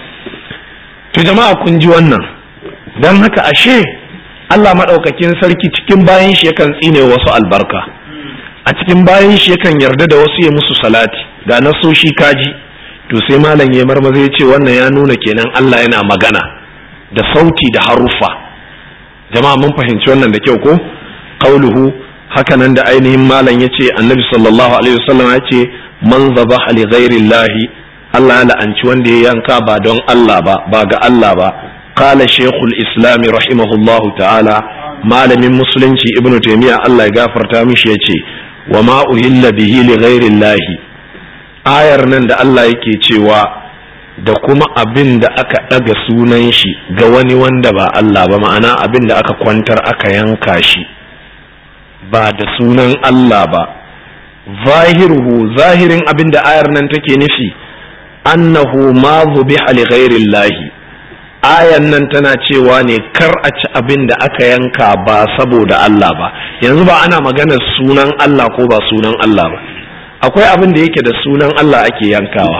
to jama'a kun ji wannan don haka ashe Allah maɗaukakin sarki cikin bayan shi yakan tsine wasu albarka a cikin bayan shi yakan yarda da wasu ya musu salati ga nasoshi kaji to sai malam ya marmaza ya ce wannan ya nuna kenan Allah yana magana da sauti da haruffa jama'a mun fahimci wannan da kyau ko qauluhu haka nan da ainihin malam ya ce annabi sallallahu alaihi wasallam ya ce man zabaha li ghairillahi Allah ya la'anci wanda ya yanka ba don Allah ba ba ga Allah ba qala shaykhul islam rahimahullahu ta'ala malamin musulunci ibnu taymiya Allah ya gafarta mishi yace wa ma uhilla bihi li ghairillahi ayar nan da Allah yake cewa da kuma abin da aka ɗaga sunan shi ga wani wanda ba Allah ba ma'ana abin da aka kwantar aka yanka shi ba da sunan Allah ba zahiruhu zahirin abin da ayar nan take nufi annahu ma zubiha li ghairillahi ayan nan tana cewa ne kar a ci abin da aka yanka ba saboda Allah ba yanzu ba ana maganar sunan Allah ko ba sunan Allah ba akwai abin da yake da sunan Allah ake yankawa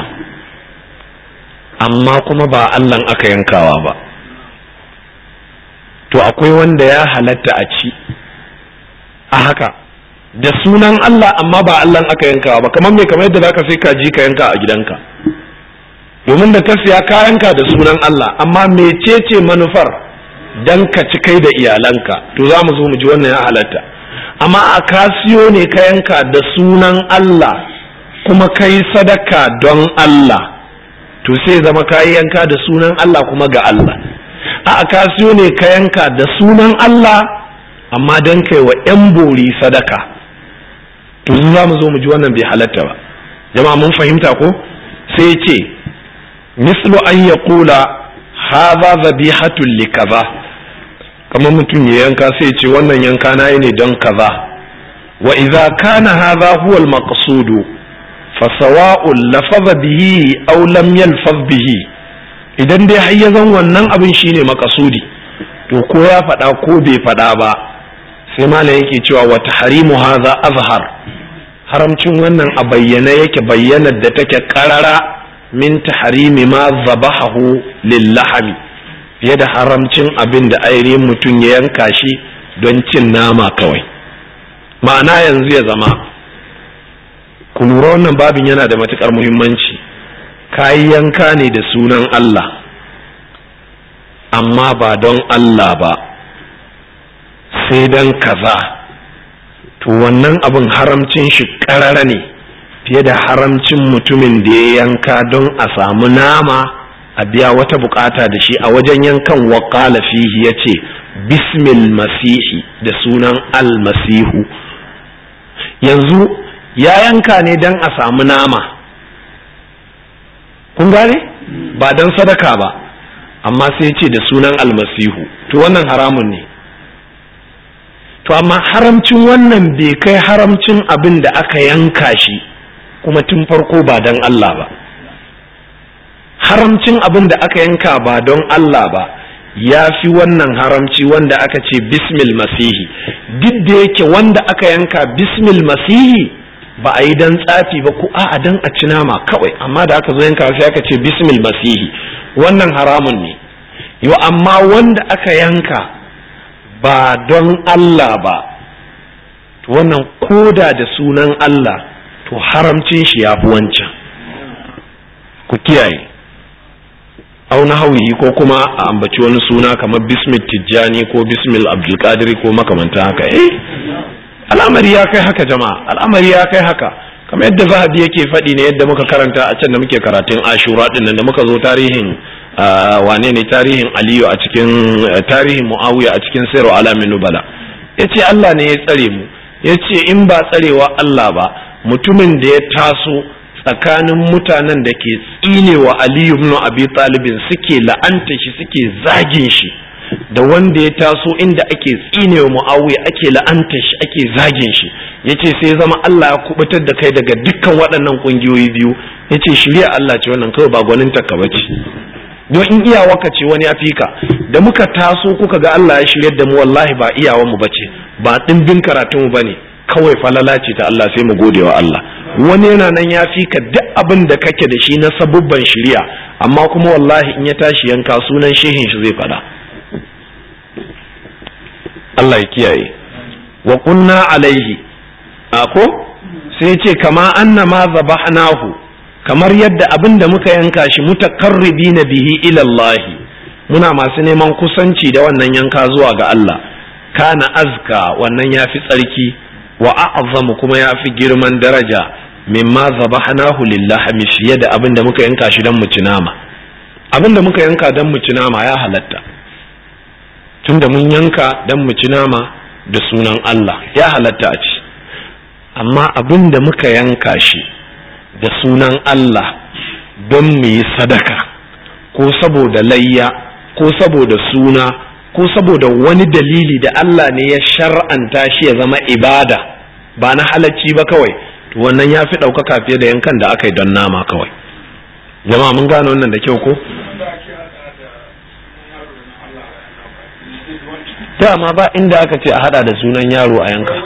amma kuma ba Allah aka yankawa ba to akwai wanda ya halatta a ci a haka da sunan Allah amma ba Allah aka yankawa ba kamar me kamar yadda zaka sai kaji ka yanka a gidanka domin da ka siya kayanka da sunan Allah amma mecece manufar dan ka ci kai da iyalanka to za mu zo mu ji wannan ya halatta amma a kasiyo ne ka yanka da sunan Allah kuma kai sadaka don Allah to sai zama kayi yanka da sunan Allah kuma ga Allah a kasiyo ne ka yanka da sunan Allah amma don kai wa 'yan bori sadaka to za mu zo mu ji wannan bai halatta ba jama'a mun fahimta ko sai ce mislu an ya kula haza zabihatun li kaza kamar mutum ya yanka sai ce wannan yanka na yi ne don kaza wa idza kana hadha huwa al-maqsud fa sawa'un lafaza bihi aw lam yalfaz bihi idan dai har ya zan wannan abin shine makasudi to ko ya faɗa ko bai faɗa ba sai malam yake cewa wa tahrimu hadha azhar haramcin wannan a bayyana yake bayyanar da take karara min tahrimi ma zabahahu lillahami fiye da haramcin abin da ainihin mutum ya yanka shi don cin nama kawai ma'ana yanzu ya zama ku lura wannan babin yana da matukar muhimmanci kayi yanka ne da sunan Allah amma ba don Allah ba sai don kaza to wannan abin haramcin shi karara ne fiye da haramcin mutumin da ya yanka don a samu nama a biya wata bukata da shi a wajen yankan waƙala fihi ya ce bismil masihi da sunan almasihu yanzu ya yanka ne don a samu nama kun gane ba don sadaka ba amma sai ce da sunan almasihu to wannan haramun ne to amma haramcin wannan bai kai haramcin abin da aka yanka shi kuma tun farko ba don Allah ba haramcin abin da aka yanka ba don Allah ba ya fi wannan haramci wanda aka ce bismil masihi duk da yake wanda aka yanka bismil masihi ba a yi don tsafi ba ko a'a don a ci nama kawai amma da aka zo yanka sai aka ce bismil masihi wannan haramun ne yo amma wanda aka yanka ba don Allah ba to wannan koda da sunan Allah to haramcin shi ya fi wancan ku kiyaye au na hauyi ko kuma a ambaci wani suna kamar bismil tijjani ko bismil abdulkadir ko makamanta haka eh al'amari ya kai haka jama'a al'amari ya kai haka kamar yadda zahabi yake faɗi ne yadda muka karanta a can da muke karatun ashura din nan da muka zo tarihin wane ne tarihin aliyu a cikin tarihin muawiya a cikin sayarwa alamin nubala ya ce allah ne ya tsare mu ya ce in ba tsarewa allah ba mutumin da ya taso tsakanin mutanen da ke tsinewa aliyu ibn abi talibin suke la'anta shi suke zagin shi da wanda ya taso inda ake tsinewa muawiya ake la'anta shi ake zagin shi yace sai zama Allah ya kubutar da kai daga dukkan waɗannan kungiyoyi biyu yace shirya Allah ce wannan kawai ba gwanin takka bace don in iyawarka ce wani ya ka da muka taso kuka ga Allah ya shiryar da mu wallahi ba iyawan mu bace ba dimbin karatun mu bane kawai falala ce ta Allah sai mu gode wa Allah wani yana nan ya fi ka duk abin da kake da shi na sabubban shirya amma kuma wallahi in ya tashi yanka sunan shehin shi zai faɗa Allah ya kiyaye wa kunna alaihi ako sai ce kama anna ma zabahnahu kamar yadda abin da muka yanka shi mutakarribina bihi ila Allah muna masu neman kusanci da wannan yanka zuwa ga Allah kana azka wannan yafi tsarki wa a'zamu kuma yafi girman daraja mimma zabahnahu lillahi fiye da abin da muka yanka shi dan mu ci nama abin da muka yanka dan mu ci nama ya halatta tunda mun yanka dan mu ci nama da sunan Allah ya halatta a ci amma abin da muka yanka shi da sunan Allah don mu yi sadaka ko saboda layya ko saboda suna ko saboda wani dalili da Allah ne ya shar'anta shi ya zama ibada ba na halacci ba kawai to wannan ya fi ɗaukaka fiye da yankan da aka yi don nama kawai jama'a mun gane wannan da kyau ko dama ba inda aka ce a hada da sunan yaro a yanka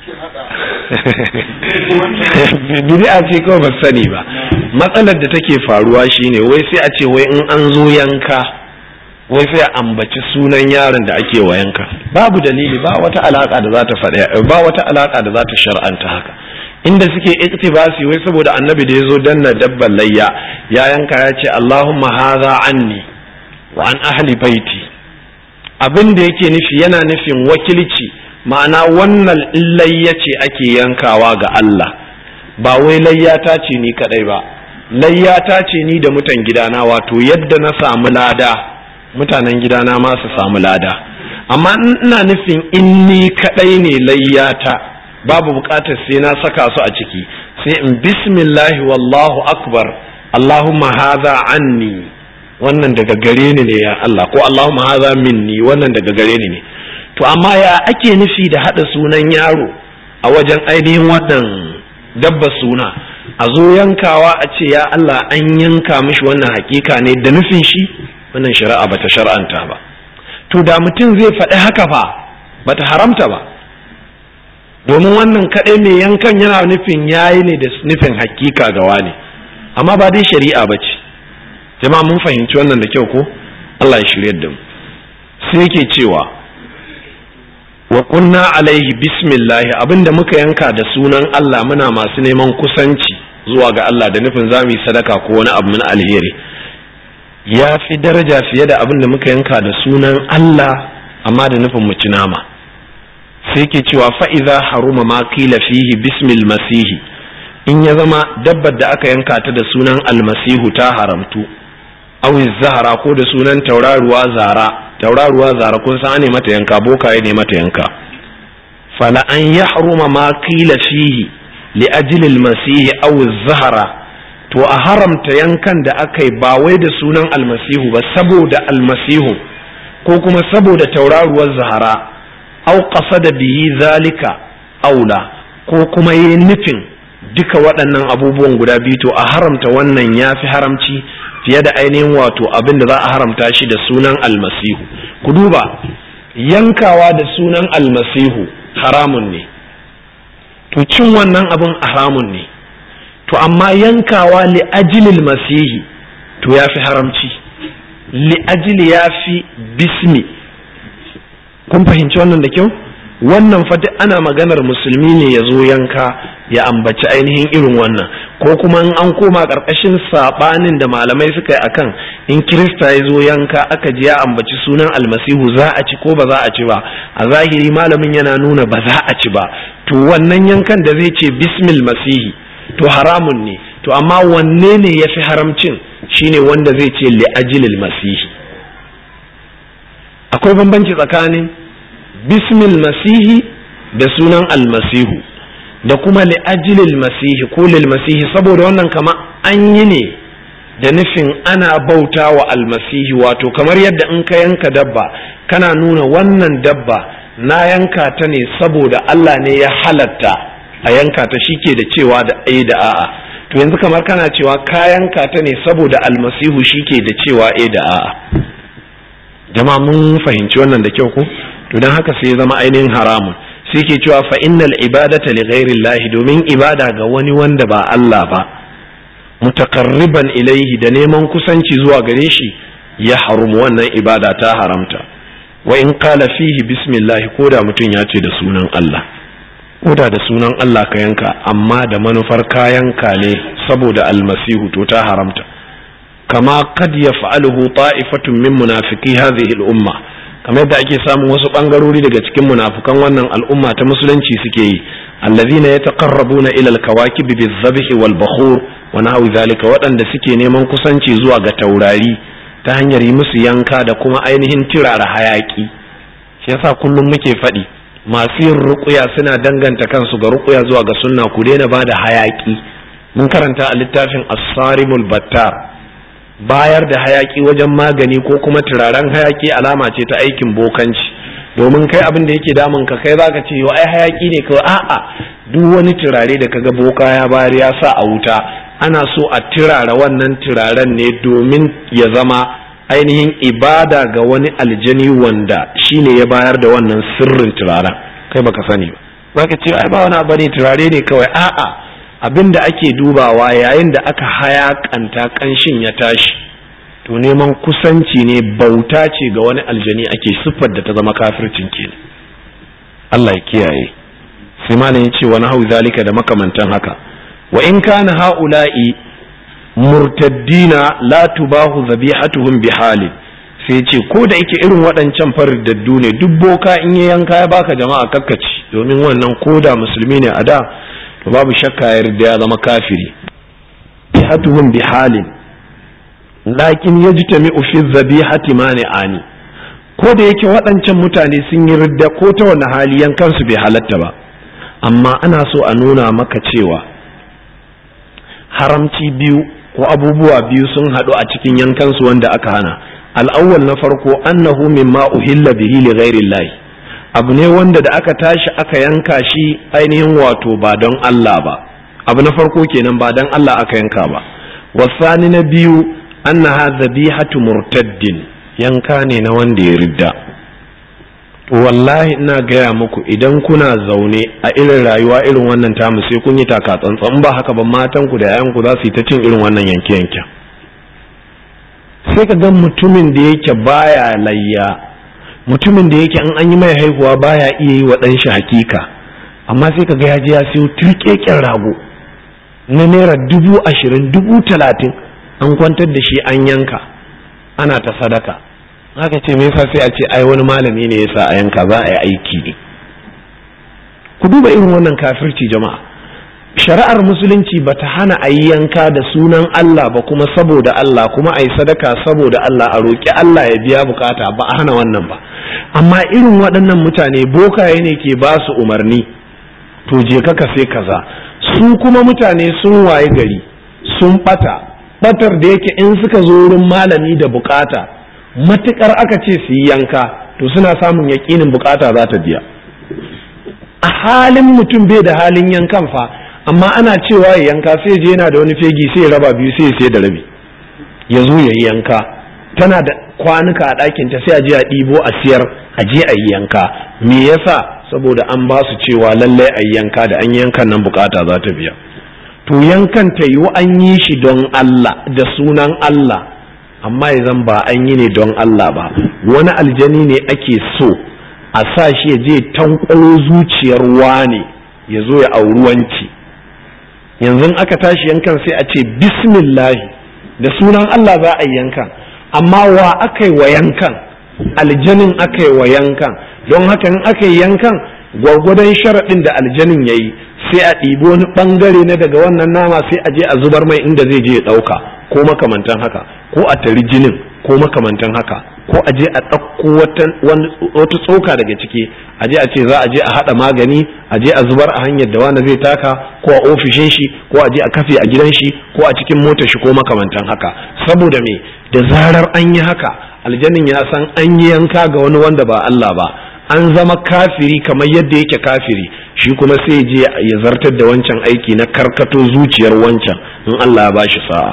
bid'a ce kawai ba sani ba matsalar da take faruwa shine wai sai a ce wai in an zo yanka wai sai a ambaci sunan yaron da ake wa yanka babu dalili ba wata alaka da za ta faɗa ba wata alaka da za ta shar'anta haka inda suke iktibasi wai saboda annabi da ya zo danna dabban layya ya yanka ya ce Allahumma hadha anni wa an ahli baiti abin da yake nufi yana nufin wakilci ma'ana wannan layya ce ake yankawa ga Allah ba wai layyata ce ni kadai ba layyata ce ni da mutan gidana wato yadda na samu lada mutanen gidana ma su samu lada amma ina nufin in ni kadai ne layyata babu bukatar sai na saka su a ciki sai in bismillahi wallahu akbar allahumma hadha anni wannan daga gare ni ne ya Allah ko allahumma hadha minni wannan daga gare ni ne to amma ya ake nufi da hada sunan yaro a wajen ainihin wannan dabba suna a zo yankawa a ce ya Allah an yanka mishi wannan hakika ne da nufin shi wannan shari'a bata shar'anta ba to da mutum zai faɗi haka fa bata haramta ba domin wannan kaɗai mai yankan yana nufin yayi ne da nufin hakika ga wani amma ba dai shari'a ba ce jama'a mun fahimci wannan da kyau ko Allah ya shirya da mu sai yake cewa wa kunna alaihi bismillahi abinda muka yanka da sunan Allah muna masu neman kusanci zuwa ga Allah da nufin za mu yi sadaka ko wani abu min alheri ya fi daraja fiye da abin da muka yanka da sunan Allah amma da nufin mu ci nama sai ke cewa fa'iza haruma ma kila fihi bismil masihi in ya zama dabbar da aka yanka ta da sunan almasihu ta haramtu awi zahara ko da sunan tauraruwa zara tauraruwa zara kun san ne mata yanka bokaye ne mata yanka fala an ya haruma ma kila fihi li ajilil masihi aw zahara to a haramta yankan da aka yi ba wai da sunan almasihu ba saboda almasihu ko kuma saboda tauraruwar zahara au da bihi zalika aula ko kuma yi nufin duka waɗannan abubuwan guda biyu to a haramta wannan ya fi haramci fiye da ainihin wato abin da za a haramta shi da sunan almasihu ku duba yankawa da sunan almasihu haramun ne to cin wannan abin haramun ne to amma yankawa li ajilil masihi to ya fi haramci li ajili ya fi bismi kun fahimci wannan da kyau wannan fadi ana maganar musulmi ne ya zo yanka ya ambaci ainihin irin wannan ko kuma in an koma ƙarƙashin saɓanin da malamai suka yi akan in kirista ya zo yanka aka ji ya ambaci sunan almasihu za a ci ko ba za a ci ba a zahiri malamin yana nuna ba za a ci ba to wannan yankan da zai ce bismil masihi to haramun ne to amma wanne ne ya fi haramcin shine wanda zai ce li'ajilil masihi akwai bambanci tsakanin bismil masihi da sunan almasihu da kuma li'ajilil masihi ko lil masihi saboda wannan kama an yi ne da nufin ana bauta wa almasihi wato kamar yadda in ka yanka dabba kana nuna wannan dabba na yanka ta ne saboda Allah ne ya halatta a yanka ta shike da cewa da ai da a'a to yanzu kamar kana cewa ka yanka ta ne saboda almasihu shike da cewa ai da a'a jama'a mun fahimci wannan da kyau ko to dan haka sai ya zama ainihin haramun sai ke cewa fa innal ibadata li ghairillahi domin ibada ga wani wanda ba Allah ba mutaqarriban ilaihi da neman kusanci zuwa gare shi ya harumu wannan ibada ta haramta wa in qala fihi bismillah ko da mutum ya ce da sunan Allah ko da da sunan Allah ka yanka amma da manufar kayanka ne saboda almasihu to ta haramta kama kad yaf'aluhu ta'ifatun min munafiqi hadhihi al-umma kamar yadda ake samun wasu bangarori daga cikin munafukan wannan al'umma ta musulunci suke yi allazina yataqarrabuna ila al-kawakib bizabhi wal bakhur wa nahwi zalika waɗanda suke neman kusanci zuwa ga taurari ta hanyar yi musu yanka da kuma ainihin tirara hayaki shi yasa kullum muke faɗi masu yin ruƙuya suna danganta kansu ga ruƙuya zuwa ga sunna ku daina bada hayaki mun karanta a littafin as-sarimul battar bayar da hayaki wajen magani ko kuma turaren hayaki alama ce ta aikin bokanci domin kai abin da yake damun ka kai zaka ce yo ai hayaki ne kawai a'a duk wani turare da kaga boka ya bayar ya sa a wuta ana so a turara wannan turaren ne domin ya zama ainihin ibada ga wani aljani wanda shine ya bayar da wannan sirrin turaren kai baka sani ba zaka ce ai ba wani abu ne turare ne kawai a'a abin da ake dubawa yayin da aka hayakanta kanshin ya tashi to neman kusanci ne bauta ce ga wani aljani ake siffar da ta zama kafircin ke Allah ya kiyaye sai malam ya ce wani hau zalika da makamantan haka wa in kana haula'i murtaddina la tubahu zabihatuhum bihalin sai ce ko da yake irin waɗancan faridaddu ne duk boka in ya yanka ya baka jama'a kakkaci domin wannan koda musulmi ne a da to babu shakka ya yarda ya zama kafiri hatuhum bi halin lakin yajtami'u fi dhabihati mani'ani ko da yake waɗancan mutane sun yi ridda ko ta wani hali yankan su bai halatta ba amma ana so a nuna maka cewa haramci biyu ko abubuwa biyu sun haɗu a cikin yankan su wanda aka hana al'awwal na farko annahu mimma uhilla bihi li ghairi abu ne wanda da aka tashi aka yanka shi ainihin wato ba don Allah ba abu na farko kenan ba don Allah aka yanka ba wasani na biyu annaha zabihatu murtaddin yanka ne na wanda ya ridda wallahi ina gaya muku idan kuna zaune a irin rayuwa irin wannan tamu sai kun yi taka tsantsan ba haka ba matan ku da yayan ku za su yi ta cin irin wannan yanke yanke sai ka ga mutumin da yake baya layya mutumin da yake an an yi mai haihuwa baya iya yi wa ɗan shi hakika amma sai ka ga ya je ya siyo turkeken rago na naira dubu ashirin dubu talatin an kwantar da shi an yanka ana ta sadaka haka ce me yasa sai a ce ai wani malami ne yasa a yanka za a yi aiki ne ku duba irin wannan kafirci jama'a shari'ar musulunci ba ta hana a yi yanka da sunan Allah ba kuma saboda Allah kuma a yi sadaka saboda Allah a roƙi Allah ya biya bukata ba a hana wannan ba amma irin waɗannan mutane bokaye ne ke ba su umarni to je ka sai kaza su kuma mutane sun waye gari sun ɓata ɓatar da yake in suka zo wurin malami da bukata matukar aka ce su yi yanka to suna samun yaƙinin bukata za ta biya a halin mutum bai da halin yankan fa amma ana cewa ya yanka sai je yana da wani fegi sai ya raba biyu sai ya sai da rabi ya zo ya yi yanka tana da kwanuka a ɗakin ta sai a je a ɗibo a siyar a je a yi yanka me yasa saboda an ba su cewa lallai a yi yanka da an yi yankan nan bukata za ta biya to yankan ta yiwu an yi shi don Allah da sunan Allah amma zan ba an yi ne don Allah ba wani aljani ne ake so a sa shi ya je tankwaro zuciyar wane ya zo ya auri wanci yanzu aka tashi yankan sai a ce bismillahi da sunan Allah za a yi yankan amma wa aka yi wa yankan aljanin aka yi wa yankan don haka in aka yi yankan gwargwadon sharaɗin da aljanin ya yi sai a ɗibi wani ɓangare na daga wannan nama sai a je a zubar mai inda zai je ya ɗauka ko makamantan haka ko a tari jinin ko makamantan haka ko a je a ɗauko wata tsoka daga ciki a je a ce za a je a haɗa magani a je a zubar a hanyar da wani zai taka ko a ofishin shi ko a je a kafe a gidan shi ko a cikin motar shi ko makamantan haka saboda me da zarar an yi haka aljanin ya san an yi yanka ga wani wanda ba Allah ba an zama kafiri kamar yadda yake kafiri shi kuma sai je ya zartar da wancan aiki na karkato zuciyar wancan in Allah ya bashi sa'a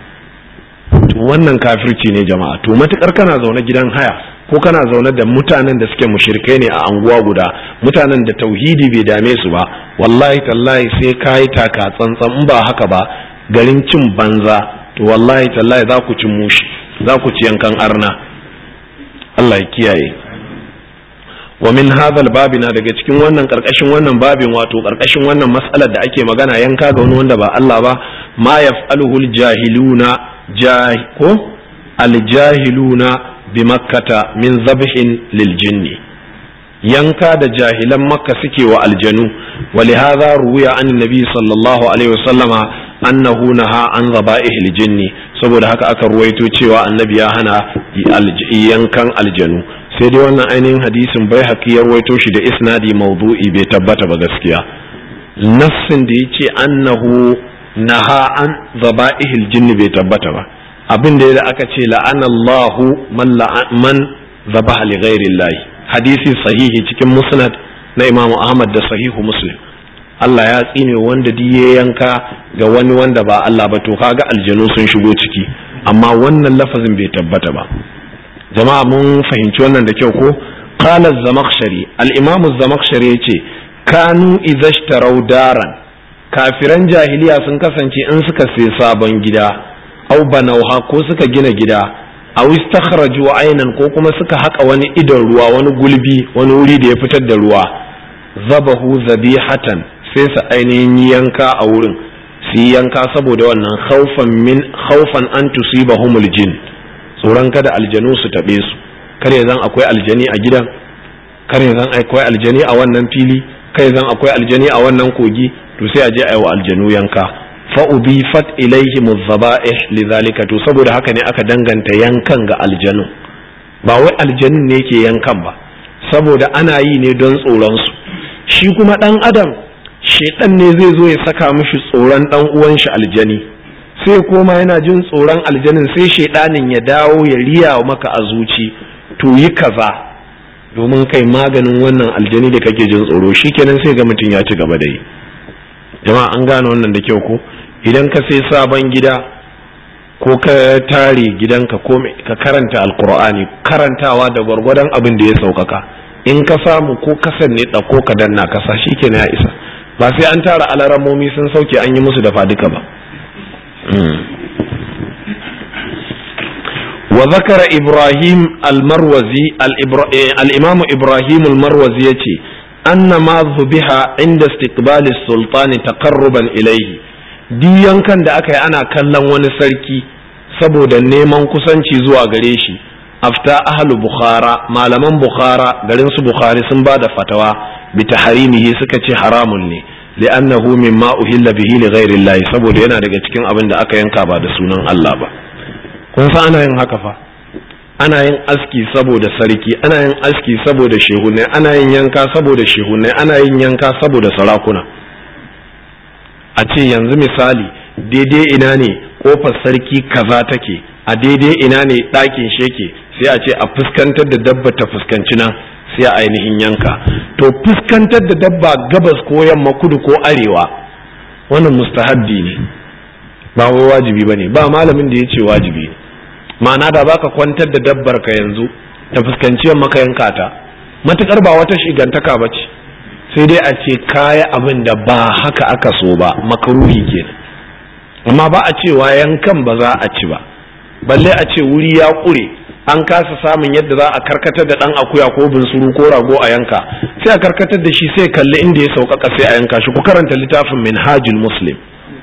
to wannan kafirci ne jama'a to matukar kana zaune gidan haya ko kana zaune da mutanen da suke mushrikai ne a anguwa guda mutanen da tauhidi bai dame su ba wallahi tallahi sai kayi taka tsantsan in ba haka ba garin cin banza to wallahi tallahi za ku ci mushi za ku ci yankan arna Allah ya kiyaye wa min hadhal babina daga cikin wannan karkashin wannan babin wato karkashin wannan mas'alar da ake magana yanka ga wani wanda ba Allah ba ma yaf'aluhu jahiluna ko aljahiluna bi makkata min zabhin lil jinni yanka da jahilan makka suke wa aljanu wa hadha ruwiya an nabi sallallahu alaihi wasallama annahu naha an zaba'ihil jinni saboda haka aka ruwaito cewa annabi ya hana yankan aljanu sai dai wannan ainihin hadisin bai haƙi ya ruwaito shi da isnadi mawdu'i bai tabbata ba gaskiya nassin da yace annahu naha an zaba'ihil jinni bai tabbata ba abin da aka ce la'anallahu man man zabaha li ghairi hadisi sahihi cikin musnad na Imam Ahmad da sahihu Muslim Allah ya tsine wanda ya yanka ga wani wanda ba Allah ba to kaga aljanu sun shigo ciki amma wannan lafazin bai tabbata ba jama'a mun fahimci wannan da kyau ko qala az-zamakhshari al-imam az-zamakhshari yace kanu idhashtarau daran kafiran jahiliya sun kasance in suka sai sabon gida au banauha ko suka gina gida aw istakhraju aynan ko kuma suka haka wani idon ruwa wani gulbi wani wuri da ya fitar da ruwa zabahu zabihatan sai su ainihin yanka a wurin su yanka saboda wannan khawfan min khawfan an tusibahumul jin tsoron kada aljanu su tabe su kare zan akwai aljani a gidan kare zan akwai aljani a wannan fili kai zan akwai aljani a wannan kogi to sai a je a yi wa aljanu yanka fa ubifat ilaihi muzzaba'ih lidhalika to saboda haka ne aka danganta yankan ga aljanu ba wai aljanin ne ke yankan ba saboda ana yi ne don tsoron su shi kuma dan adam shedan ne zai zo ya saka mishi tsoron dan uwan shi aljani sai koma yana jin tsoron aljanin sai shedanin ya dawo ya riya maka a zuci to yi kaza domin kai maganin wannan aljani da kake jin tsoro shikenan sai ga mutum ya ci gaba da yi jama'a an gane wannan da kyau ko idan ka sai sabon gida ko ka tare gidanka ko ka karanta alkur'ani karantawa da gwargwadon abin da ya saukaka in ka samu ko kasan ne ɗauko ka danna kasa shikenan ya isa ba sai an tara alaramomi sun sauke an yi musu dafa duka ba وذكر إبراهيم المروزي الإمام إبراهيم المروزي يتي أن ما ذبح عند استقبال السلطان تقربا إليه duk yankan da aka yi ana kallon wani sarki saboda neman kusanci zuwa gare shi afta ahlu bukhara malaman bukhara garin su bukhari sun ba da fatawa bi taharimihi suka ce haramun ne li'annahu mimma uhilla bihi li ghairi llahi saboda yana daga cikin abin da aka yanka ba da sunan Allah ba kun san ana yin haka fa ana yin aski saboda sarki ana yin aski saboda shehunai ana yin yanka saboda shehunai ana yin yanka saboda sarakuna a ce yanzu misali daidai ina ne kofar sarki kaza take a daidai ina ne ɗakin sheke sai a ce a fuskantar da dabba ta fuskanci nan sai a ainihin yanka to fuskantar da dabba gabas ko yamma kudu ko arewa wannan mustahabbi ne ba wai wajibi ba ne ba malamin da ya ce wajibi ne ma'ana da baka kwantar da dabbar ka yanzu ta fuskanci yamma ka yanka ta matukar ba wata shigantaka ba ce sai dai a ce kaya abin da ba haka aka so ba makaruhi kenan amma ba a cewa yankan ba za a ci ba balle a ce wuri ya ƙure an kasa samun yadda za a karkatar da ɗan akuya ko bunsuru ko rago a yanka sai a karkatar da shi sai kalli inda ya sauƙaƙa sai a yanka shi ku karanta littafin minhajul muslim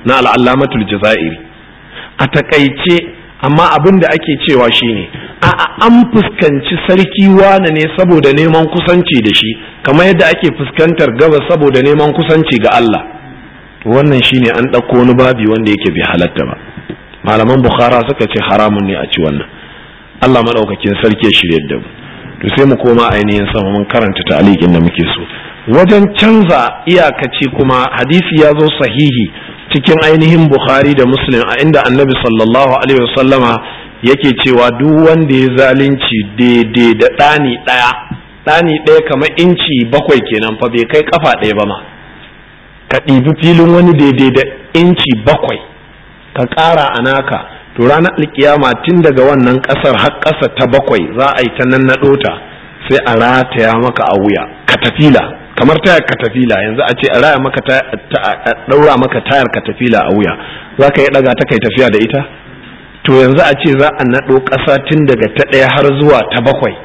na al'allamatul jazairi a takaice amma abin da ake cewa shine a an fuskanci sarki wane ne saboda neman kusanci da shi kamar yadda ake fuskantar gaba saboda neman kusanci ga Allah wannan shine an ɗauko wani babi wanda yake bai halatta ba malaman bukhara suka ce haramun ne a ci wannan Allah maɗaukakin sarki ya shirya da mu to sai mu koma ainihin sama mun karanta ta'aliqin da muke so wajen canza iyakaci kuma hadisi ya zo sahihi cikin ainihin bukhari da muslim a inda annabi sallallahu alaihi wasallama yake cewa duk wanda ya zalunci daidai da ɗani ɗaya ɗani ɗaya kamar inci bakwai kenan fa bai kai kafa ɗaya ba ma ka ɗibi filin wani daidai da inci bakwai ka ƙara a naka to ranar alkiyama tun daga wannan ƙasar har ƙasa ta bakwai za a yi ta nan na ɗota sai a rataya maka a wuya katafila kamar tayar katafila yanzu a ce a raya maka ɗaura maka tayar katafila a wuya za ka yi ɗaga ta kai tafiya da ita to yanzu a ce za a naɗo ƙasa tun daga ta ɗaya har zuwa ta bakwai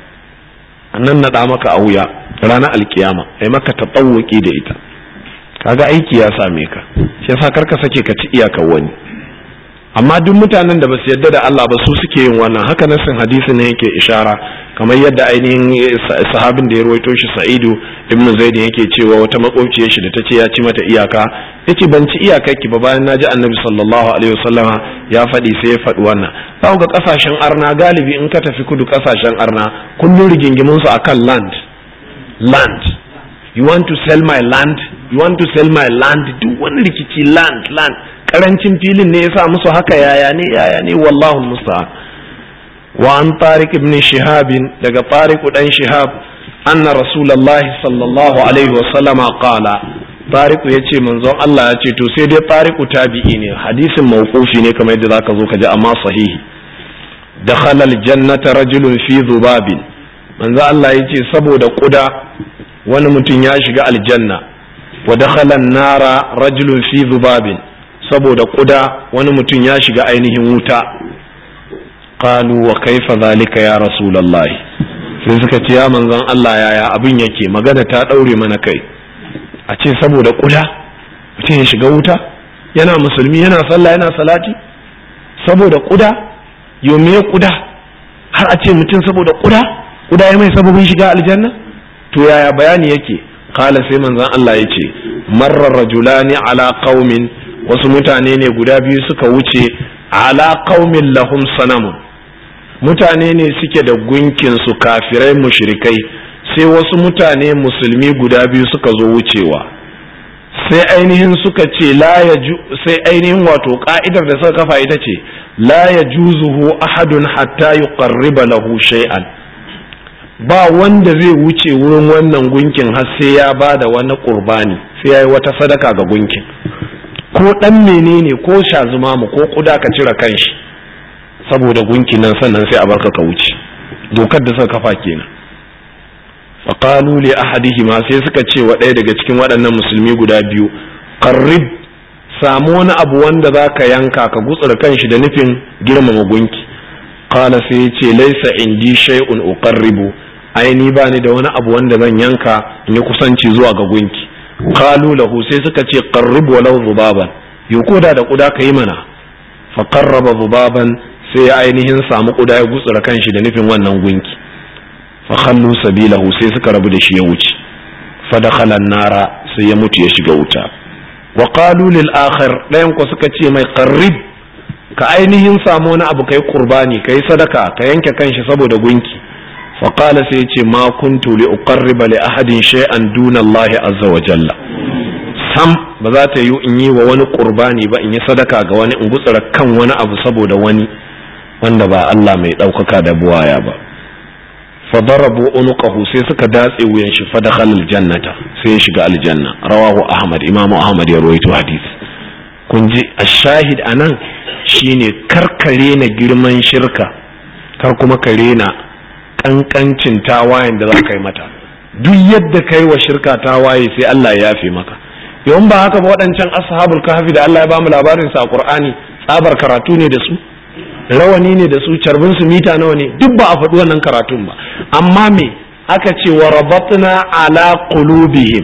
a nan naɗa maka a wuya ranar alkiyama ai maka ta da ita kaga aiki ya same ka shi yasa karka sake ka ci iyakar wani amma duk mutanen da basu yarda da Allah ba su suke yin wannan haka nasin hadisi ne yake ishara kamar yadda ainihin sahabin da ya ruwaito shi Sa'idu ibn Zaid yake cewa wata makwabciyar shi da tace ya ci mata iyaka yace ban ci iyakar ki ba bayan naji Annabi sallallahu alaihi wasallama ya faɗi sai ya faɗi wannan za ga kasashen arna galibi in ka tafi kudu kasashen arna kullun rigingimun su akan land land you want to sell my land you want to sell my land duk wani rikici land land karancin filin ne yasa musu haka yaya ne yaya ne wallahu musta'an wa an tariq ibn shihab daga tariq dan shihab anna rasulullah sallallahu alaihi wa sallama qala tariq yace manzon Allah ya ce to sai dai tariq tabi'i ne hadisin mawqufi ne kamar yadda zaka zo ka ji amma sahihi dakhala aljannata rajulun fi dhubabin manzo Allah yace saboda kuda wani mutum ya shiga aljanna wa dakhala an-nara rajulun fi dhubabin saboda kuda wani mutum ya shiga ainihin wuta qalu wa kaifa zalika ya rasulullahi sai suka ce ya manzon Allah yaya abin yake magana ta daure mana kai a ce saboda kuda mutum ya shiga wuta yana musulmi yana sallah yana salati saboda kuda yome kuda har a ce mutum saboda kuda kuda ya mai sababin shiga aljanna to yaya bayani yake kala sai manzon Allah ya ce marar rajulani ala qaumin wasu mutane ne guda biyu suka wuce ala qaumin lahum sanamun mutane ne suke da gunkin su kafirai mushrikai sai wasu mutane musulmi guda biyu suka zo wucewa sai ainihin suka ce la ya sai ainihin wato ka'idar da suka kafa ita ce la ya juzuhu ahadun hatta yuqarriba lahu shay'an ba wanda zai wuce wurin wannan gunkin har sai ya ba da wani qurbani sai ya yi wata sadaka ga gunkin ko dan menene ko shazumamu ko kuda ka cire kanshi saboda gunkin nan sannan sai a barka ka wuce dokar da suka kafa kenan faqalu li ahadihima sai suka ce wa ɗaya daga cikin waɗannan musulmi guda biyu qarrib samu wani abu wanda zaka yanka ka gutsura kanshi da nufin girmama gunki qala sai ya ce laisa indi shay'un uqarribu ai ni ba ni da wani abu wanda zan yanka in yi kusanci zuwa ga gunki qalu lahu sai suka ce qarrib walau zubaban yo koda da kuda kai mana fa qarraba zubaban sai ya ainihin samu kuda ya gutsura kanshi da nufin wannan gunki fa khallu sabilahu sai suka rabu da shi ya wuce fa dakhala nara sai ya mutu ya shiga wuta wa qalu lil akhir dayan ko suka ce mai qarrib ka ainihin samu wani abu kai qurbani kai sadaka ka yanke kanshi saboda gunki fa qala sai ce ma kuntu li uqarriba li ahadin shay'an duna Allah azza wa jalla sam ba za ta yi in yi wa wani qurbani ba in yi sadaka ga wani in gutsura kan wani abu saboda wani wanda ba Allah mai ɗaukaka da buwaya ba fa darabu unuqahu sai suka datse wuyan shi fa dakhala aljannata sai ya shiga aljanna rawahu ahmad imamu ahmad ya rawaito hadisi kun ji ashahid anan shine karkare na girman shirka kar kuma ka rena kankancin tawayen da za ka yi mata duk yadda kai wa shirka tawaye sai Allah ya yafe maka yawan ba haka ba waɗancan ashabul kahfi da Allah ya bamu labarin sa a Qur'ani tsabar karatu ne da su rawani ne da su carbin su mita nawa ne duk ba a faɗi wannan karatun ba amma me aka ce wa rabatna ala qulubihim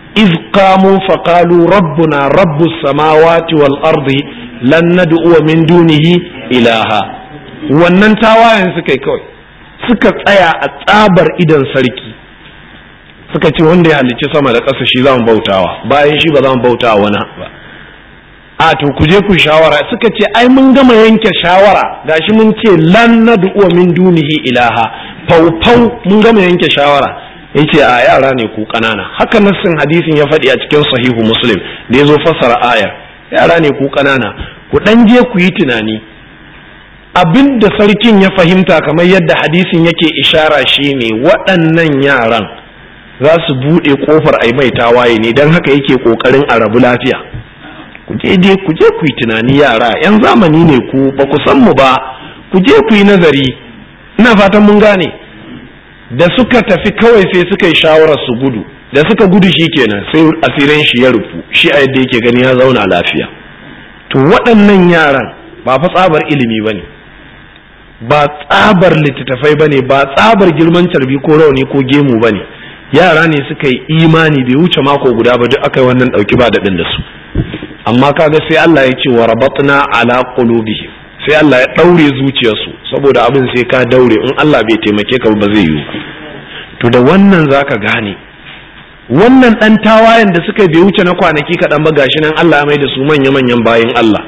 iz qamu faqalu rabbuna rabbus samawati wal ardi lan nad'u min dunihi ilaha wannan tawayen suka yi kawai suka tsaya a tsabar idan sarki suka ce wanda ya halicci sama da ƙasa shi za mu bautawa bayan shi ba za mu bautawa wani ba a to ku je ku shawara suka ce ai mun gama yanke shawara gashi mun ce lan nad'u min dunihi ilaha fau fau mun gama yanke shawara yace a yara ne ku kanana haka nassin hadisin ya faɗi a cikin sahihu muslim da ya zo fassara aya yara ne ku kanana ku dan je ku yi tunani abinda sarkin ya fahimta kamar yadda hadisin yake ishara shine waɗannan yaran za su buɗe ƙofar ai mai tawaye ne don haka yake ƙoƙarin a rabu lafiya ku je je ku je ku yi tunani yara yan zamani ne ku ba ku san mu ba ku je ku yi nazari ina fatan mun gane da suka tafi kawai sai suka yi shawarar su gudu da suka gudu shi kenan sai asirin shi ya rufu shi a yadda yake gani ya zauna lafiya to waɗannan yaran ba fa tsabar ilimi ba ne ba tsabar littattafai ba ne ba tsabar girman carbi ko rauni ko gemu ba ne yara ne suka yi imani bai wuce mako guda ba duk aka yi wannan ɗauki ba daɗin da su amma kaga sai Allah ya ce wa rabatna ala qulubihim sai Allah ya daure zuciyarsu saboda abin sai ka daure in Allah bai taimake ka ba zai yiwu to da wannan zaka gane wannan dan tawayen da suka bai wuce na kwanaki kaɗan ba gashi nan Allah ya mai da su manya manyan bayin Allah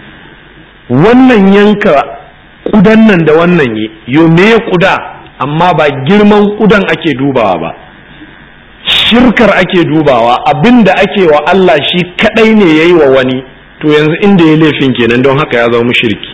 wannan yanka kudan nan da wannan yi yo me kuda amma ba girman kudan ake dubawa ba shirkar ake dubawa abin da ake wa Allah shi kadai ne ya yi wa wani to yanzu inda ya laifin kenan don haka ya zama shirki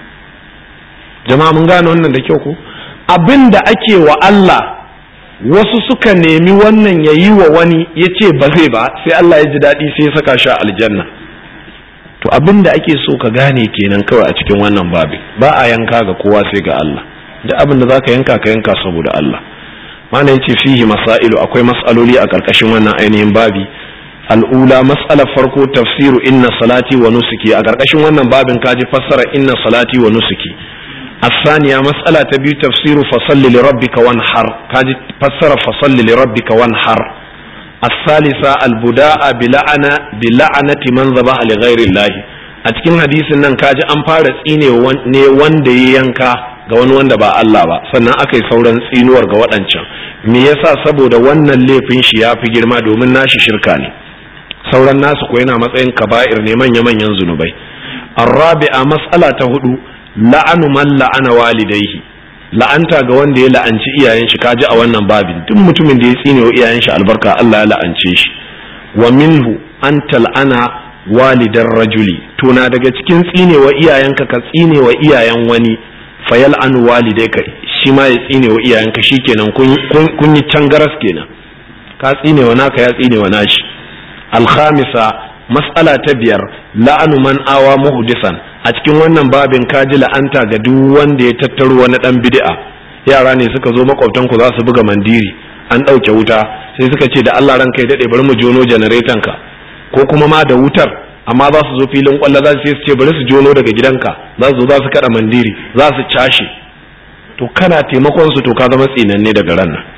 jama'a mun gane wannan da kyau ko abin da ake wa Allah wasu suka nemi wannan ya yi wa wani ya ce ba zai ba sai Allah ya ji daɗi sai ya saka shi a aljanna to abin da ake so ka gane kenan kawai a cikin wannan babin ba a yanka ga kowa sai ga Allah duk abin da za ka yanka ka yanka saboda Allah mana yace fihi masailu akwai mas'aloli a karkashin wannan ainihin babi al'ula mas'alar farko tafsiru inna salati wa nusuki a karkashin wannan babin kaji fassara inna salati wa nusuki الثانية مسألة تبي تفسير فصل لربك وانحر كاجي فسر فصل لربك وانحر الثالثة البداء بلعنة بلعنة من ذبح لغير الله أتكلم حديث نن كاجي أمبارس إني ne wanda ya yanka ga wani wanda ba Allah ba sannan aka yi sauran tsinuwar ga waɗancan me yasa saboda wannan laifin shi ya fi girma domin nashi shirka ne sauran nasu ko yana matsayin kaba'ir ne manya-manyan zunubai arrabi'a mas'ala ta hudu la'anu man la'ana walidaihi la'anta ga wanda ya la'anci iyayen shi kaji a wannan babin duk mutumin da ya tsine wa iyayen shi albarka Allah ya la'ance shi wa minhu an tal'ana walidar rajuli to na daga cikin tsine wa iyayenka ka tsine wa iyayen wani fayal an walidai ka shi ma ya tsine wa iyayenka shikenan kun yi cangaras kenan ka tsine wa naka ya tsine wa nashi alkhamisa mas'ala ta biyar la'anu man awa muhdisan a cikin wannan babin kaji la'anta ga duk wanda ya tattaro wani dan bid'a yara ne suka zo makwabtan ku za su buga mandiri an ɗauke wuta sai suka ce da Allah ranka ya daɗe bari mu jono janareton ka ko kuma ma da wutar amma za su zo filin kwallo za su ce bari su jono daga gidanka za su zo za su kada mandiri za su cashe to kana taimakon su to ka zama tsinanne daga ran nan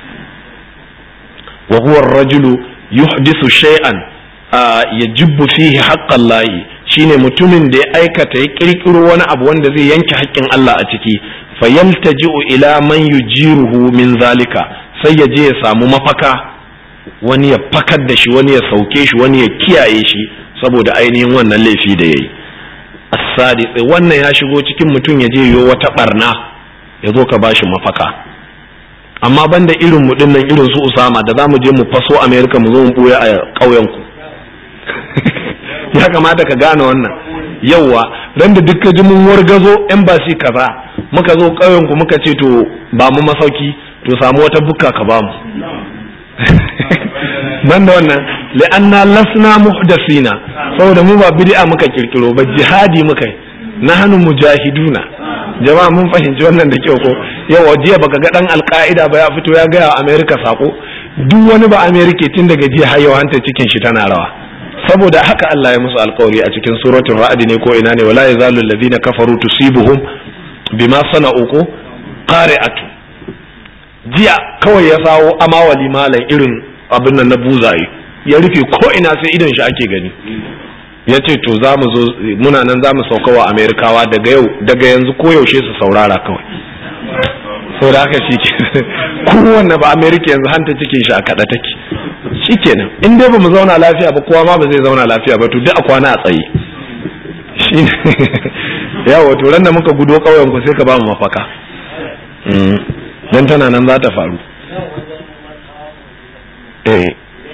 wa huwa ar-rajulu yuhdithu shay'an yajibbu fihi haqqan lahi shine mutumin da ya aikata ya kirkiro wani abu wanda zai yanke haƙƙin Allah a ciki fayaltaji'u ila man yujiruhu min zalika sai ya je ya samu mafaka wani ya fakar da shi wani ya sauke shi wani ya kiyaye shi saboda ainihin wannan laifi da yayi as-sadiq wannan ya shigo cikin mutum ya je yo wata barna ya zo ka bashi mafaka amma banda irin mu dinnan irin su Usama da zamu je mu faso America mu zo mu buya a ƙauyen ku ya kamata ka gane wannan yauwa ran da duk ji mun wargazo embassy kaza muka zo ƙauyen ku muka ce to ba mu masauki to samu wata bukka ka ba mu ban da wannan li'anna lasna muhdasina saboda mu ba bid'a muka kirkiro ba jihadi muka nahnu mujahiduna jama'a mun fahimci wannan da kyau ko yawa jiya baka ga dan alka'ida ba ya fito ya gaya wa america sako duk wani ba america tun daga jiya har yau hanta cikin shi tana rawa saboda haka Allah ya musu alkawari a cikin suratul ra'd ne ko ina ne wala yazalu alladhina kafaru tusibuhum bima sana'u ko qari'atu jiya kawai ya sawo amawali malam irin abin nan na buzaye ya rufe ko ina sai idon shi ake gani ya ce to za mu zo muna nan za mu sauka wa amerikawa daga yau daga yanzu ko yaushe su saurara kawai sau da haka shi ke kowanne ba amerika yanzu hanta cikin shi a kaɗa take shi kenan in dai ba mu zauna lafiya ba kowa ma ba zai zauna lafiya ba to duk a kwana a tsaye shi yawa to ran da muka gudo ƙauyen ku sai ka ba mu mafaka dan tana nan za ta faru eh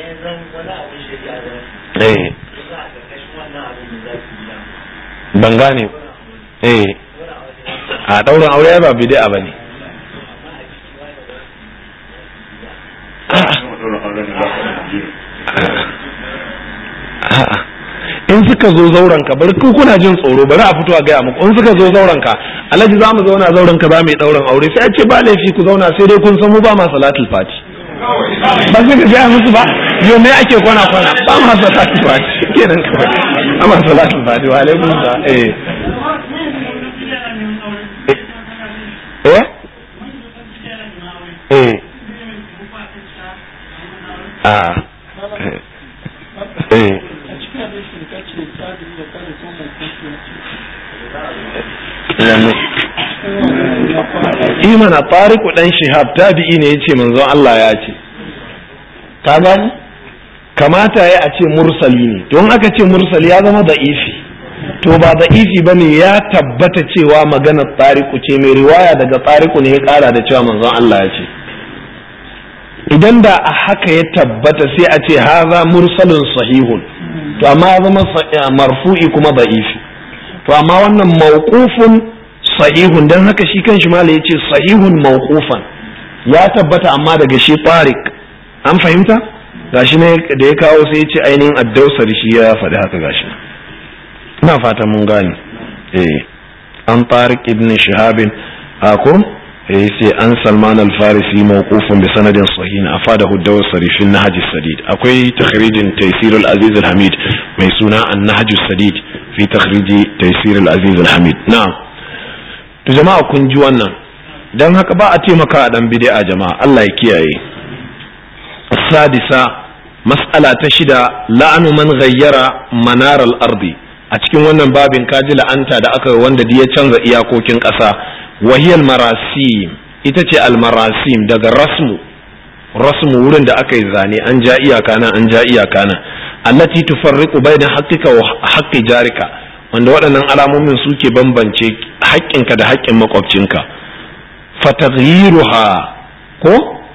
eh ban gane eh a ɗaurin aure ba bid'a ba ne in suka zo zauren ka bari kuna jin tsoro bari a fito a gaya muku in suka zo zauren ka alhaji za mu zauna zauren ka za mu yi ɗaurin aure sai a ce ba laifi ku zauna sai dai kun san mu ba ma salatul fati ba sai ka gaya musu ba yau me ake kwana kwana ba ma salatul fati kenan kawai ba ma salatul fati wa alaikum sa eh eh eh ah eh imana tariku dan shihab tabi'i ne yace manzon Allah ya ce ka gani kamata ya a ce mursali ne don aka ce mursali ya zama da'ifi to ba da'ifi bane ya tabbata cewa maganar tariku ce mai riwaya daga tariku ne ya kara da cewa manzon Allah ya ce idan da a haka ya tabbata sai a ce haza mursalin sahihun to amma ya zama marfu'i kuma da'ifi to amma wannan mawqufun sahihun dan haka shi kanshi malai yace sahihun mawqufan ya tabbata amma daga shi tariq an fahimta gashi ne da ya kawo sai yace ainihin addausar shi ya faɗi haka gashi ina fatan mun gane eh an tariq ibn shihabin ako eh sai an salman al-farisi mawqufun bi sanadin sahih afadahu ad-dawsari fi an-nahj as-sadid akwai takhrijin taysir al-aziz al-hamid mai suna an-nahj as-sadid fi takhriji taysir al-aziz al-hamid na'am to jama'a kun ji wannan dan haka ba a taimaka a dan bid'a jama'a Allah ya kiyaye sadisa mas'ala ta shida la'anu man ghayyara manar al-ardi a cikin wannan babin kaji la'anta da aka wanda ya canza iyakokin ƙasa wahiyal marasim ita ce al-marasim daga rasmu rasmu wurin da aka yi zane an ja iyaka nan an ja iyaka nan allati tufarriqu baina haqqika wa haqqi jarika wanda waɗannan alamomin suke bambance haƙƙinka da haƙƙin makwabcinka fataghyiruha ko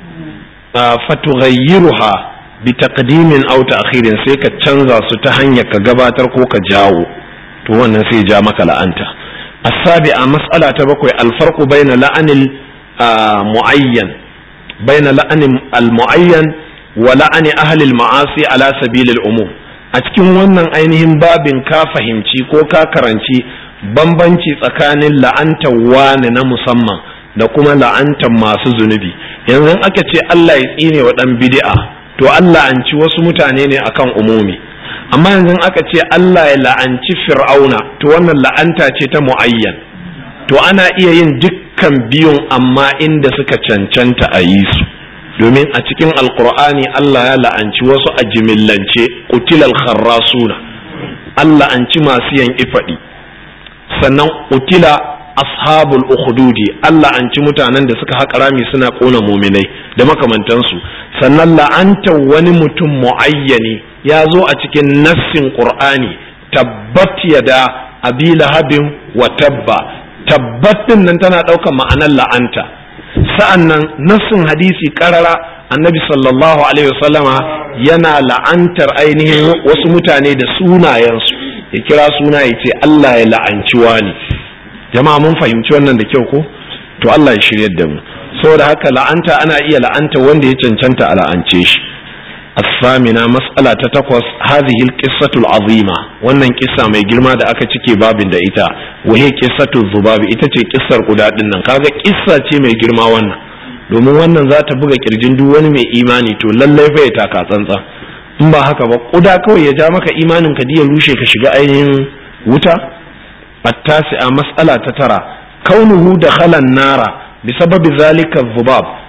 fatughayyiruha bi taqdimin aw ta'khirin sai ka canza su ta hanyar ka gabatar ko ka jawo to wannan sai ja maka la'anta as-sabi'a mas'ala ta bakwai al-farqu bayna la'anil muayyan bayna la'anil al-muayyan wa la'ani ahli al-ma'asi ala sabil al-umum a cikin wannan ainihin babin ka fahimci ko ka karanci bambanci tsakanin la'antar wani na musamman da kuma la'antar masu zunubi yanzu aka ce Allah ya tsine wa dan bid'a to Allah an ci wasu mutane ne akan umumi amma yanzu aka ce Allah ya la'anci fir'auna to wannan la'anta ce ta muayyan to ana iya yin dukkan biyun amma inda suka cancanta a yi su domin a cikin alkur'ani Allah ya la'anci wasu a jimillance utilal kharrasuna Allah an ci masu yan ifadi sannan utila ashabul ukhdudi Allah an ci mutanen da suka haƙa rami suna ƙona muminai da makamantansu sannan la'anta wani mutum muayyani ya zo a cikin nassin qur'ani tabbat yada abi lahabin wa tabba tabbat din nan tana ɗaukar ma'anar la'anta sa'an nan nassin hadisi karara annabi sallallahu alaihi wasallama yana la'antar ainihin wasu mutane da sunayensu ya kira suna ya ce Allah ya la'anci wani jama'a mun fahimci wannan da kyau ko to Allah ya shiryar da mu saboda haka la'anta ana iya la'anta wanda ya cancanta a la'ance shi الثامنة مسألة تتقص هذه القصة العظيمة wannan kissa mai girma da aka cike babin da ita wahe qissatu zubabi ita ce kissar kuda din nan kaga kissa ce mai girma wannan domin wannan za ta buga kirjin duk wani mai imani to lallai fa ya taka tsantsan in ba haka ba kuda kawai ya ja maka imanin ka diya rushe ka shiga ainihin wuta attasi'a mas'ala ta tara kaunuhu da khalan nara bisababi zalika zubab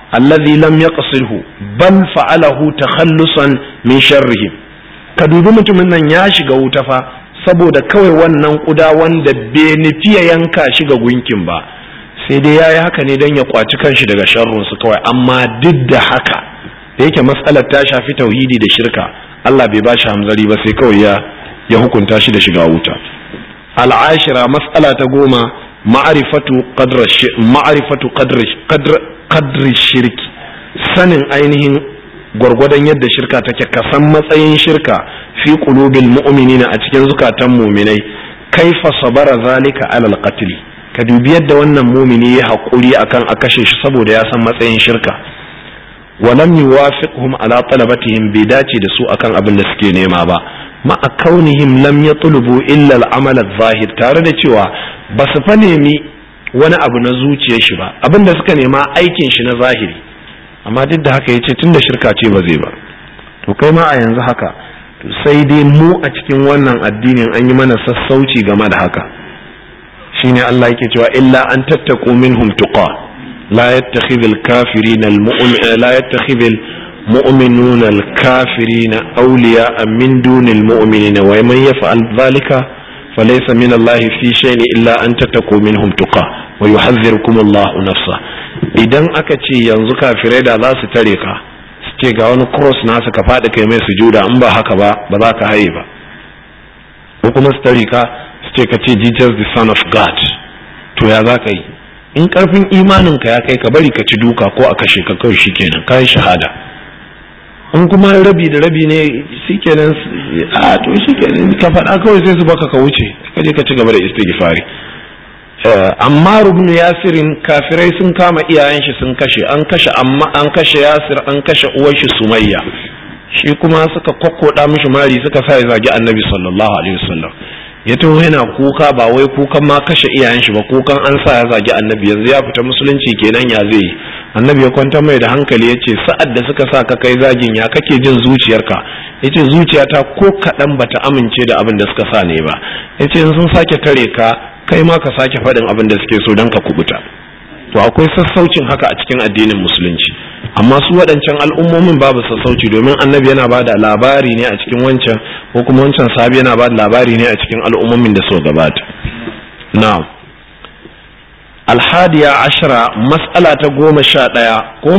allazi lam yaqsilhu bal fa'alahu takhallusan min sharrihim ka dubi mutumin nan ya shiga wuta fa saboda kawai wannan kuda wanda bai nufi ya yanka shi ga gunkin ba sai dai yayi haka ne don ya kwaci kanshi daga sharrun su kawai amma duk da haka da yake matsalar ta shafi tauhidi da shirka Allah bai bashi hamzari ba sai kawai ya ya hukunta shi da shiga wuta al'ashira mas'ala ta goma ma'arifatu qadra ma'arifatu qadri shirki sanin ainihin gwargwadon yadda shirka take ka san matsayin shirka fi qulubil mu'minina a cikin zukatan mu'minai kaifa sabara zalika alal qatl ka dubi yadda wannan mumini ya haƙuri akan a kashe shi saboda ya san matsayin shirka walam yuwafiqhum ala talabatihim bai dace da su akan abin da suke nema ba ma a kaunihim lam yatlubu illa al-amal zahir tare da cewa ba su fa nemi wani abu na zuciyar shi ba abin da suka nema aikin shi na zahiri amma duk da haka yace tunda shirka ce ba zai ba to kai ma a yanzu haka to sai dai mu a cikin wannan addinin an yi mana sassauci game da haka shine Allah yake cewa illa an tattaku minhum tuqa la yattakhidhul kafirina al-mu'min la yattakhidhul mu'minuna al-kafirina awliya'a min dunil mu'minina wa man yaf'al dhalika falaysa min Allah fi shay'in illa an tattaku minhum tuqa wa yuhadhdhirukum Allah nafsa idan aka ce yanzu kafirai da za su tare ka su ce ga wani cross nasu ka faɗi kai mai sujuda in ba haka ba ba za ka haye ba ko kuma su tare ka su ce ka ce Jesus the son of God to ya za ka yi in karfin imanin ka ya kai ka bari ka ci duka ko a kashe ka kawai shikenan ka yi shahada in kuma rabi da rabi ne shikenan a to shikenan ka faɗa kawai sai su baka ka wuce ka je ka ci gaba da istighfari amma rubnu yasirin kafirai sun kama iyayen shi sun kashe an kashe amma an kashe yasir an kashe uwar shi sumayya shi kuma suka kokkoda mishi mari suka sa ya zagi annabi sallallahu alaihi wasallam ya taho yana kuka ba wai kukan ma kashe iyayen shi ba kukan an sa ya zagi annabi yanzu ya fita musulunci kenan ya zai yi annabi ya kwanta mai da hankali ya ce sa'ad da suka sa ka kai zagin ya kake jin zuciyarka ya ce zuciyata ko kaɗan bata amince da abin da suka sa ne ba ya ce sun sake tare ka kai ma ka sake faɗin abin da suke so don ka kubuta to akwai sassaucin haka a cikin addinin musulunci amma su waɗancan al'ummomin babu sassauci domin annabi yana ba da labari ne a cikin wancan ko kuma wancan sahabi yana ba da labari ne a cikin al'ummomin da suka gabata na'am alhadiya ashara mas'ala ta goma sha ɗaya ko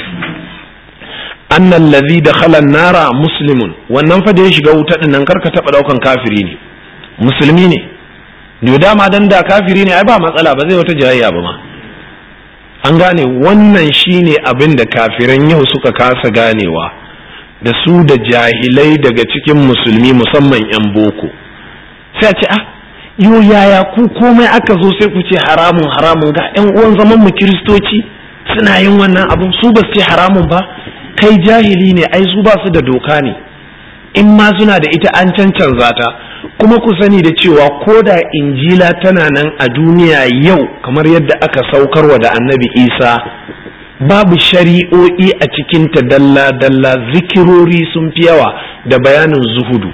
annan ladhi dakhala nara muslimun wannan fa da ya shiga wuta din nan karka taba daukan kafiri ne musulmi ne da dama dan da kafiri ne ai ba matsala ba zai wata jayayya ba ma an gane wannan shine abin da kafiran yau suka kasa ganewa da su da jahilai daga cikin musulmi musamman 'yan boko sai a ce ah yo yaya ku komai aka zo sai ku ce haramun haramun ga 'yan uwan zaman mu kiristoci suna yin wannan abun su ba su ce haramun ba kai jahili ne ai su ba su da doka ne in ma suna da ita an cancanza ta kuma ku sani da cewa ko da injila tana nan a duniya yau kamar yadda aka saukarwa da annabi isa babu shari'o'i a cikinta dalla-dalla zikirori sun fi yawa da bayanin zuhudu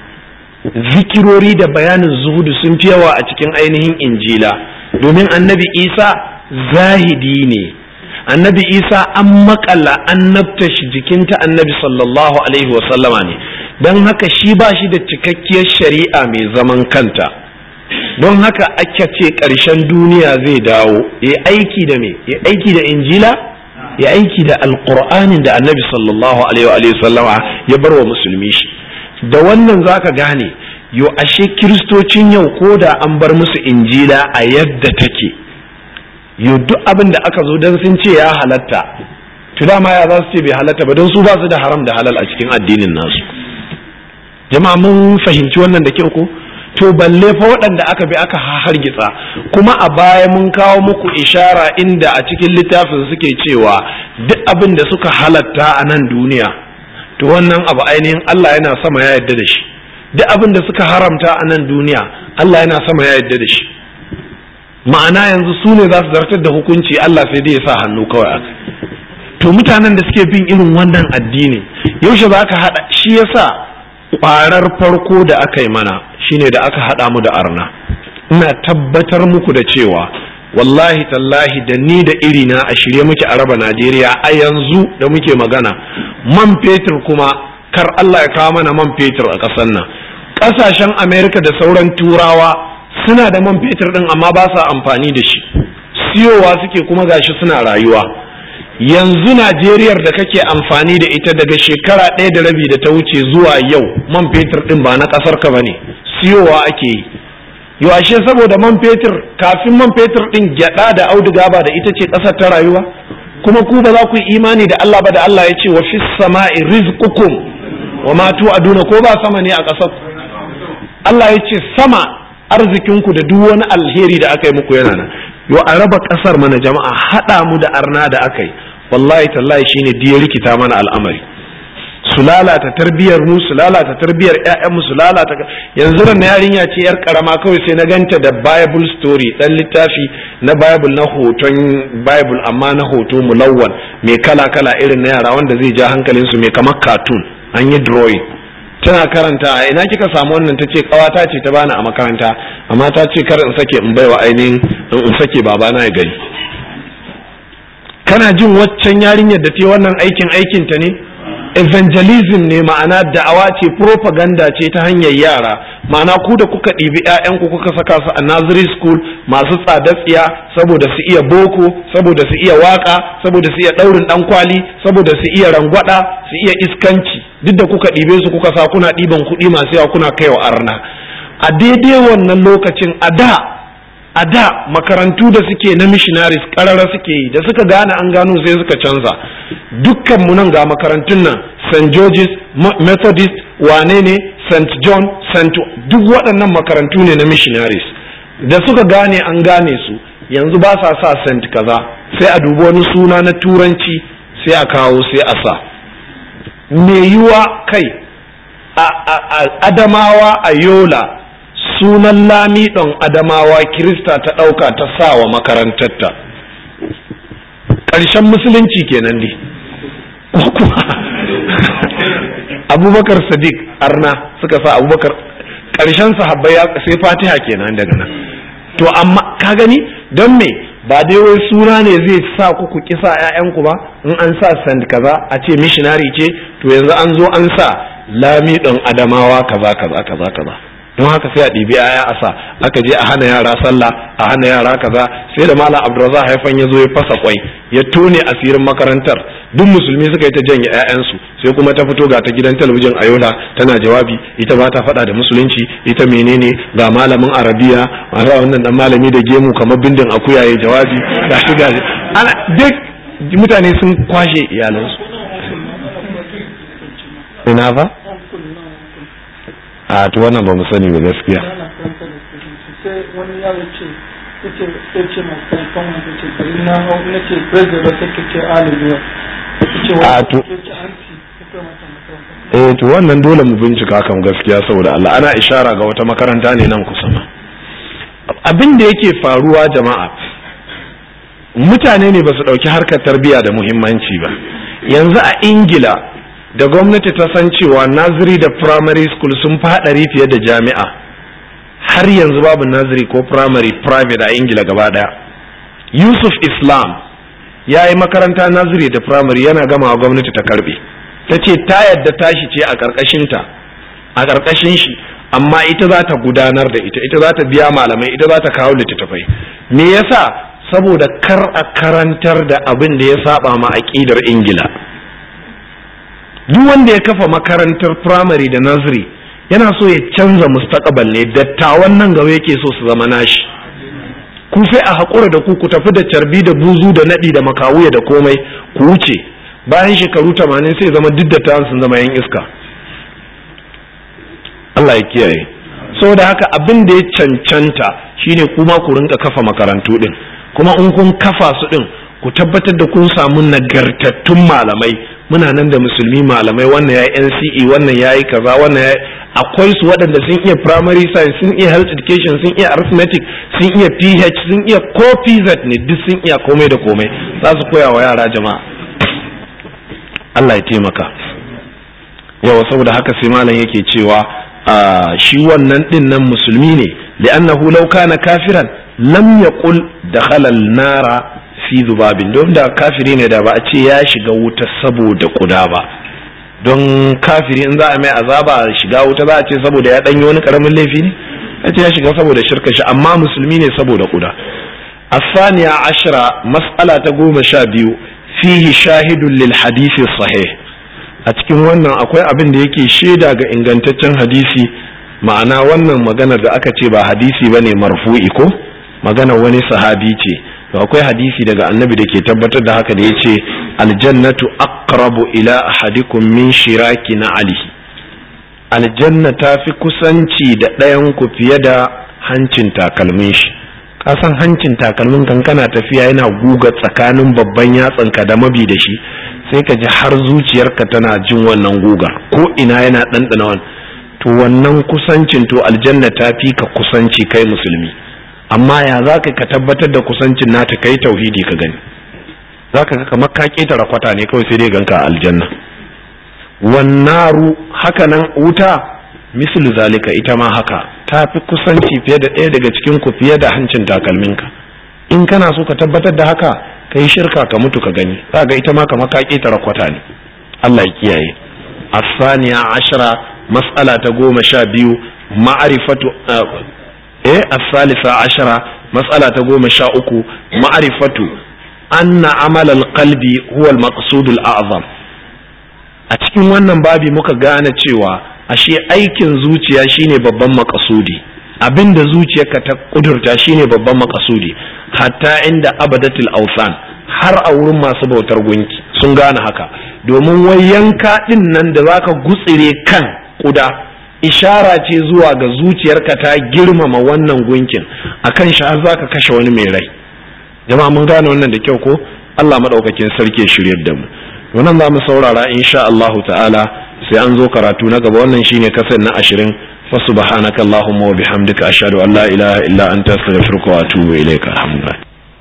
zikirori da bayanin zuhudu sun fi yawa a cikin ainihin injila domin annabi isa zahidi ne annabi isa an makala annabta shi jikinta annabi sallallahu alaihi wasallama ne don haka shi ba shi da cikakkiyar shari'a mai zaman kanta don haka ake ce ƙarshen duniya zai dawo ya aiki da me ya aiki da injila ya aiki da alƙur'anin da annabi sallallahu alaihi wasallama ya bar wa musulmi shi da wannan zaka gane yo ashe kiristocin yau ko da an bar musu injila a yadda take yau duk abin da aka zo don sun ce ya halatta to dama ya za su ce bai halatta ba don su ba su da haram da halal a cikin addinin nasu jama'a mun fahimci wannan da kyau ko to balle fa waɗanda aka bi aka hargitsa kuma a baya mun kawo muku ishara inda a cikin littafin suke cewa duk abin da suka halatta a nan duniya to wannan abu ainihin Allah yana sama ya yarda da shi duk abin da suka haramta a nan duniya Allah yana sama ya yarda da shi ma'ana yanzu su ne za su zartar da hukunci Allah sai dai ya sa hannu kawai aka to mutanen da suke bin irin wannan addini yaushe za ka haɗa shi yasa ƙwarar farko da aka yi mana shine da aka haɗa mu da arna ina tabbatar muku da cewa wallahi tallahi da ni da irina a shirye muke a raba najeriya a yanzu da muke magana man fetur kuma kar allah ya kawo mana man fetur a ƙasar nan ƙasashen amerika da sauran turawa suna da man fetur ɗin amma ba sa amfani da shi siyowa suke kuma gashi suna rayuwa yanzu najeriyar da kake amfani da ita daga shekara ɗaya da rabi da ta wuce zuwa yau man fetur ɗin ba na ƙasar ka bane siyowa ake yi yawashe saboda man fetur kafin man fetur ɗin gyaɗa da auduga ba da ita ce ƙasar ta rayuwa kuma ku ba za ku yi imani da Allah ba da Allah ya ce wa fis sama'i rizqukum wa ma tu'aduna ko ba sama ne a ƙasar Allah ya ce sama arzikinku da duk wani alheri da aka yi muku yana nan yo a raba kasar mana jama'a hada mu da arna da aka yi wallahi tallahi shine diya rikita mana al'amari su lalata tarbiyar mu su lalata tarbiyar ƴaƴan mu su lalata yanzu ran yarinya ce yar karama kawai sai na ganta da bible story dan littafi na bible na hoton bible amma na hoto mulawwan mai kala kala irin na yara wanda zai ja hankalin su mai kamar cartoon an yi drawing tana karanta a ina kika samu wannan ta ce kawata ce ta bani a makaranta amma ta ce kar in sake in baiwa ainihin in sake babana ya gani kana jin waccan yarinyar da ta wannan aikin aikin ta ne evangelism ne ma'ana da'awa ce propaganda ce ta hanyar yara ma'ana ku da kuka ɗibi 'ya'yanku kuka saka su a nursery school masu tsada tsiya saboda su iya boko saboda su iya waka saboda su iya ɗaurin ɗan kwali saboda su iya rangwada su iya iskanci duk da kuka ɗibe su kuka sa kuna ɗiban kuɗi masu yawa kuna kaiwa arna a daidai wannan lokacin a da a da makarantu da suke na missionaries karara suke yi da suka gane an gano sai suka canza dukkan mu nan ga makarantun nan st george's methodist wane ne st john st duk waɗannan makarantu ne na missionaries da suka gane an gane su yanzu ba sa sa st kaza sai a dubi wani suna na turanci sai a kawo sai a sa me yiwa kai a adamawa a yola sunan lamiɗon adamawa kirista ta ɗauka ta sa wa makarantarta ƙarshen musulunci kenan ne abubakar sadiq arna suka sa abubakar ƙarshen sahabbai ya sai fatiha kenan daga nan to amma ka gani don me ba dai wai suna ne zai sa ku ku kisa ƴaƴanku ba in an sa sand kaza a ce missionary ce to yanzu an zo an sa lamiɗon adamawa kaza kaza kaza kaza don haka sai a ɗibi aya a sa aka je a hana yara sallah a hana yara kaza sai da malam abdurrazak haifan ya zo ya fasa kwai ya tone asirin makarantar duk musulmi suka yi ta janye 'ya'yansu sai kuma ta fito ga ta gidan talabijin a yola tana jawabi ita ba ta faɗa da musulunci ita menene ga malamin arabiya mara wannan dan malami da gemu kamar bindin akuya ya jawabi ga shi ga ana duk mutane sun kwashe iyalansu ina ba a to wannan ba mu sani ba gaskiya wani yaro ce yace yace masu kan wanda ce bari na hau na ce president ba take ce alibiya yace A to- eh to wannan dole mu bincika kan gaskiya saboda Allah ana ishara ga wata makaranta ne nan kusa ma abin da yake faruwa jama'a mutane ne ba su ɗauki harkar tarbiyya da muhimmanci ba yanzu a ingila da gwamnati ta san cewa naziri da primary school sun fi haɗari fiye da jami'a har yanzu babu naziri ko primary private a ingila gaba ɗaya yusuf islam ya yi makaranta naziri da primary yana gama gwamnati ta karbe ta ce ta yadda tashi ce a ƙarƙashinta a ƙarƙashin shi amma ita za ta gudanar da ita ita za ta biya malamai ita za ta kawo littattafai me yasa saboda kar a karantar da abin da ya saba ma aƙidar ingila duk wanda ya kafa makarantar primary da nursery yana so ya canza mustaqbal ne dattawan nan gaba yake so su zama nashi ku sai a haƙura da ku ku tafi da carbi da buzu da naɗi da makawuya da komai ku wuce bayan shekaru tamanin sai zama duk dattawan sun zama yan iska Allah ya kiyaye saboda haka abin da ya cancanta shine kuma ku rinka kafa makarantu din kuma in kun kafa su din ku tabbatar da kun samu nagartattun malamai muna nan da musulmi malamai wannan ya NCE wannan ya yi kaza wannan ya akwai su waɗanda sun iya primary science sun iya health education sun iya arithmetic sun iya PH sun iya ko PZ ne duk sun iya komai da komai za su koya wa yara jama'a Allah ya taimaka yawa saboda haka sai malam yake cewa shi wannan din nan musulmi ne li'annahu law kana kafiran lam yaqul dakhala an-nara fi zubabin don da kafiri ne da ba a ce ya shiga wuta saboda kuda ba don kafiri in za a mai azaba shiga wuta za a ce saboda ya danyi wani karamin laifi ne ya ce ya shiga saboda shirka shi amma musulmi ne saboda kuda الثانية عشرة مسألة قوم شابيو فيه شاهد للحديث الصحيح أتكين wannan akwai abin da yake shaida ga ingantaccen hadisi ma'ana wannan maganar da aka ce ba hadisi bane marfu'i ko maganar wani sahabi ce to akwai hadisi daga annabi da ke tabbatar da haka da yace aljannatu aqrabu ila ahadikum min shiraki na ali aljanna ta fi kusanci da ɗayan ku fiye da hancin takalmin shi kasan hancin takalmin kan kana tafiya yana guga tsakanin babban yatsanka da mabi da shi sai ka ji har zuciyarka tana jin wannan guga ko ina yana ɗanɗana wani to wannan kusancin to aljanna ta fi ka kusanci kai musulmi amma ya za ka ka tabbatar da kusancin nata kai tauhidi ka gani za ka ga kamar ka ƙetare kwata ne kawai sai dai ganka a aljanna wannaru haka nan wuta mislu zalika ita ma haka ta fi kusanci fiye da ɗaya daga cikin ku fiye da hancin takalminka in kana so ka tabbatar da haka ka yi shirka ka mutu ka gani za ga ita ma kamar ka ƙetare kwata ne Allah ya kiyaye asaniya ashara mas'ala ta goma sha biyu ma'arifatu eh asalisa ashara mas'ala ta goma sha uku ma'arifatu anna amalal qalbi huwa al-maqsud al-a'zam a cikin wannan babi muka gane cewa ashe aikin zuciya shine babban makasudi abinda zuciyarka ta kudurta shine babban makasudi hatta inda abadatul ausan har a wurin masu bautar gunki sun gane haka domin wai yanka din nan da zaka gutsire kan kuda ishara ce zuwa ga zuciyarka ta girmama wannan gunkin akan shi har zaka kashe wani mai rai jama'a mun gane wannan da kyau ko Allah madaukakin sarki ya shiryar da mu wannan za mu saurara insha Allahu ta'ala sai an zo karatu na gaba wannan shine kasar na ashirin fa subhanaka allahumma wa bihamdika ashhadu an la ilaha illa anta astaghfiruka wa atubu ilayka alhamdulillah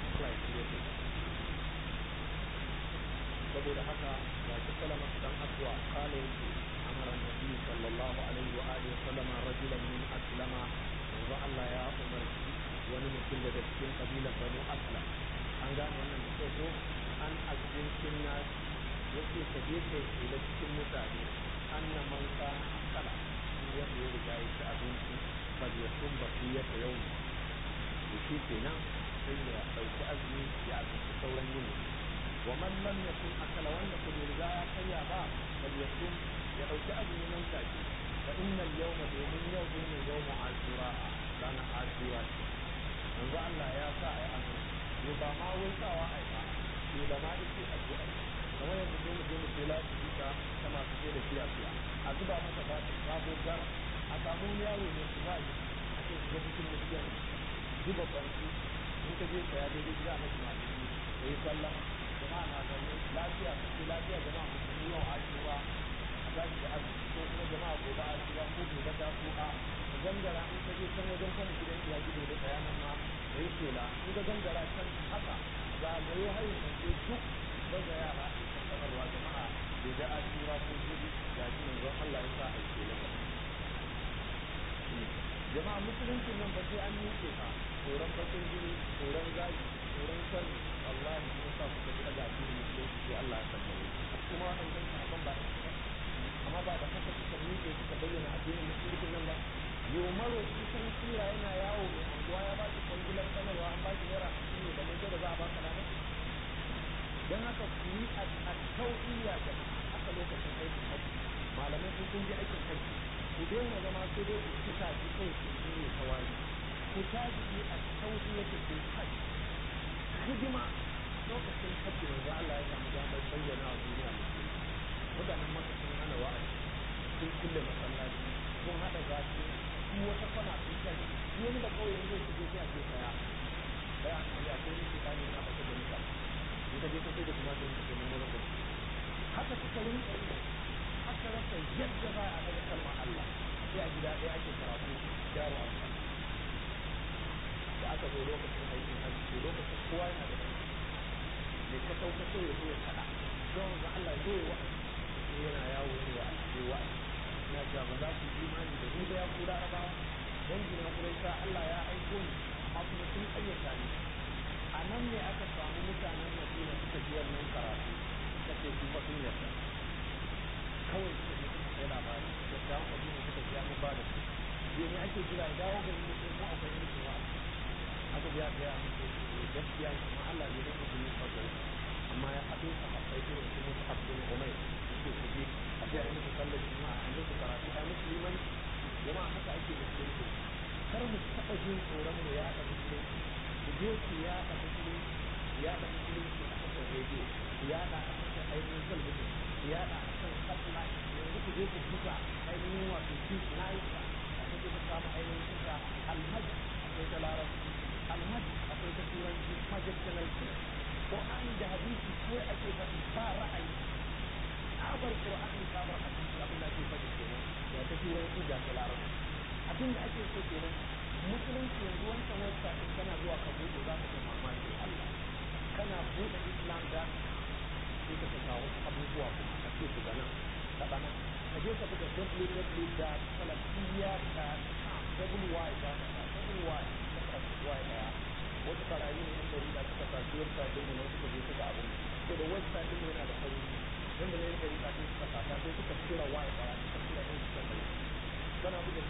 jama'a musulunci nan ba sai an nuke ka tsoron bakin jini tsoron zagi tsoron sharri Allah ya sa ku ka daga addinin musulunci sai Allah ya tabbare kuma wannan sabon ba amma ba da haka suka nuke suka bayyana addinin musulunci nan ba yau maro kusan tsira yana yawo mai anguwa ya ba shi kwangilar sanarwa an ba shi naira shi ne da mai da za a baka lana don haka ku yi a tau'iya da haka lokacin aikin hajji malamai sun kun je aikin hajji ku daina zama sai dai ku cika shi kai ku ne kawai ku tashi a tau'iya da ke hajji hidima lokacin hajji da Allah ya samu damar bayyana wa duniya musulmi mutanen maka sun hana wa'azi sun kulle masallaci sun haɗa zafi su wata kwana sun kai wani da kawai yanzu su je sai a ce kaya bai an kariya ko ni ta ne na baka da mutane in ka je ka sai da kuma sai ka nemo da haka suka rinka yi aka rasa yadda za a daga kalmar Allah sai a gida ɗaya ake karatu yaro a da aka zo lokacin aikin hajji lokacin kowa yana da mai ka sauka so ya zo ya kaɗa don ga Allah zo ya wa'azi sai yana yawo ne wa alƙe wa'azi ina cewa ba za ku yi imani da ni da ya ku larabawa dan gina kurai sa Allah ya aiko ni amma kuma sun ƙayyata ne a nan ne aka samu mutanen madina suka ji wannan karatu suka ce su fa sun yarda kawai suka je suka kai labari da dawo madina suka ji mun ba da su je ne ake jira ya dawo garin da ko akwai mutum wa aka ji aka ya mutu gaskiya kuma Allah ne da mutum ya fara amma ya haɗo ka haɗai irin su musu abdul umay yake ku je a je a yi musu sallar juma'a a yi musu karatu a yi musu liman jama'a haka ake da su kar mu taɓa jin tsoron mu ya haɗa musulunci ku je ku yaɗa musulunci ku yaɗa musulunci a kasar rediyo ku yaɗa a kasar ainihin talabijin ku yaɗa a kan satellite yanzu ku je ku buga ainihin wato peace night a kaje ku samu ainihin kusa alhaji akwai ta larabci alhaji akwai ta turanci majid channel Qur'ani da hadisi ko ake faɗi ba ra'ayi tsabar Qur'ani tsabar hadisi abin da ake faɗi kenan ya ta turanci da ta larabci abin da ake so kenan musulunci yanzu wancan wata in kana zuwa ka buɗe za ka ga mamakin Allah kana buɗe Islam da sai ka ga wasu abubuwa kuma ka ce su ga nan ka bana ka je ka buga www.salafiyya.com wy da wy wy daya wasu barayi ne inda rida suka tafi website din ne suka je suka abu ko da website din yana da fauri wanda ne da rida sai suka fata sai suka tura wy daya suka tura din suka mai kana buga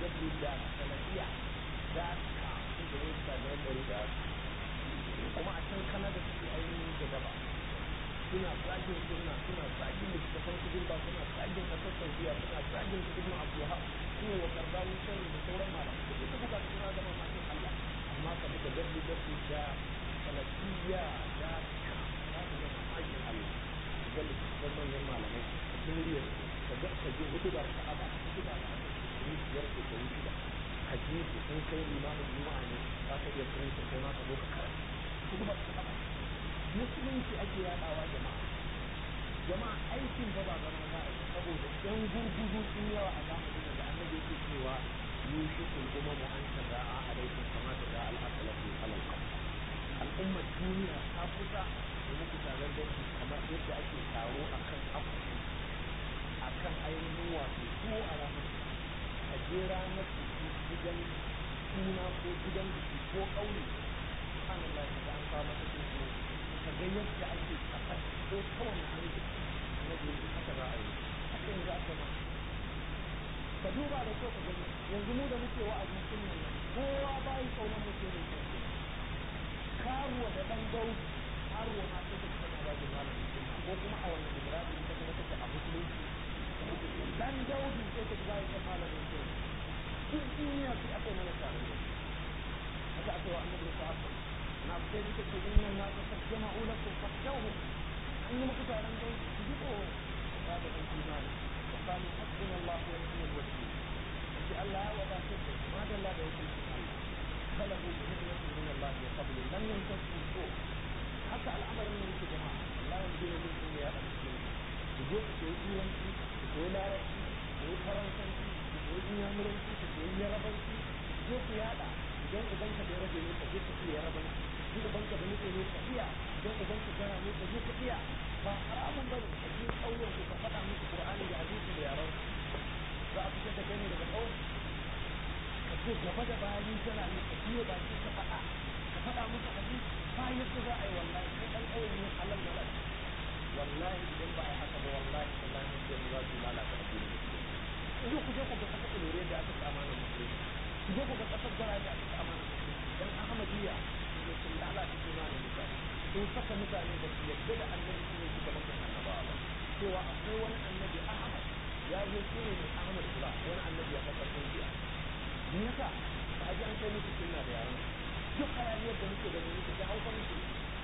www.salafiyya.com inda website da yadda rida kuma a can kanada suke ainihin da gaba suna zagin sunna suna zagin littattafan su ba suna zagin kasar saudiya suna zagin su ibn abdulhab suna wa karbawi sharri da sauran malamai da duka buga suna zama makin allah amma ka buga dabbi dabbi da salafiyya da ka za ka ga mamakin allah ka ga littattafan manyan malamai ka ji muryar ka ga ka ji hudu bar ka'aba hudu ba da aka yi biyar da ta wuce ba ka ji su sun kai limamin juma'a ne za ka iya kiran su kai ma ka zo ka karanta hudu bar ka'aba musulunci ake yadawa jama'a jama'a aikin ba ba zama za a yi saboda yan gurgudu sun yawa a zamanin da annabi yake cewa yushikul umamu an tada'a alaikum kama tada'a al-asalatu alal qamsa al'ummar duniya ta kusa da muku taron dangi kamar yadda ake taro akan akushi akan ainihin wato tuwo a ranar a je ranar biki gidan suna ko gidan biki ko ƙauye subhanallah da an kawo mata tuwo ka ga yadda ake kafa ko kowane hannu na biyu haka za a yi haka yanzu aka ma ka duba da kyau ka gani yanzu mu da muke wa'azi sunnan nan kowa bayi kaunar mutum ne kai karuwa da dan daudi karuwa ma sai ta tana ba da malamin sunna ko kuma a wannan ibrahim ta kuma take a musulunci dan daudi sai ta ba da malamin sunna duk duniya sai aka yi mana tare da haka aka yi wa annabi sahaba na sai duka ce inna na ta sajjama ulakum fakshawhum an yi muku taron dai ku ji tsoro ya da ɗan imani wa qalu hasbuna Allah wa ni'mal wakeel yace Allah ya wadatar da ma dalla da wakilcin Allah kalabu bi ni'matin min Allah wa fadli lam yantasu su haka al'amarin ne yake jama'a Allah ya gina min sun ya dan cikin ku je ku koyi turanci ku koyi larabci ku koyi faransanci ku koyi inyamuranci ku koyi yarabanci ku je ku yada idan uban ka da rabe ne ka je ka iya yarabanci in uban ka da nufe ne ka iya idan uban ka gara ne ka je ka iya ba haramun bane ka je ƙauyen ku ka faɗa musu Qur'ani da hadisi da yaran za a fitar da kai ne daga ƙauye ka ce gaba da bayan kana ne ka biyo baki ka faɗa ka faɗa musu hadisi ba yadda za a yi wallahi kai ɗan ƙauye ne halal malal wallahi idan ba a yi haka ba wallahi wallahi mun je mu za su lalata addinin musulmi ku je ku ga ƙasar ilore da aka ci amanar musulmi ku je ku ga ƙasar gara da aka ci amanar musulmi dan ahmadiyya ne sun lalata imanin mutane sun saka mutane da su yadda da annabi shi ne shugaban annabawa ba cewa akwai wani annabi ahmad ya zo shi ne mai ahmad kula wani annabi a ƙasar indiya me yasa ba a ji an kai musu sunna da yaran duk hayaniyar da muke da mu muke da hausa muke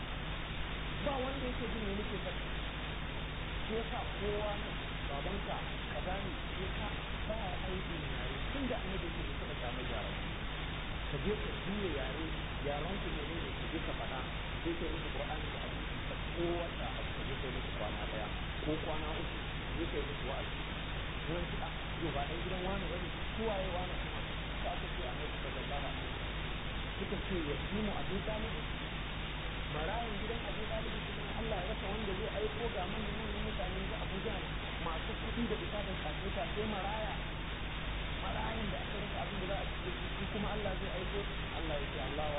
ba wanda yake jin me muke faɗi shi yasa kowa nan babanka kaza ne shi ka ba aibin yare tun da annabi ke da suka samu yaran ka je ka juya yare yaran ku ne ne ka je ka faɗa sai ka musu qur'ani da hadisi ka kowace abu ka je ka musu kwana daya ko kwana uku ka je ka musu wa'azi wani kiɗa yau ba ɗan gidan wani bane su waye wani kuma ka aka ce annabi sallallahu alaihi wasallam suka ce ya fi mu abu talibin marayin gidan abu talibin cikin Allah ya rasa wanda zai aiko ga manyan manyan mutane ga Abuja masu kuɗi da bisa da kasuwa sai maraya marayin da aka rasa abin da za a ci shi kuma Allah zai aiko Allah ya ce Allah wa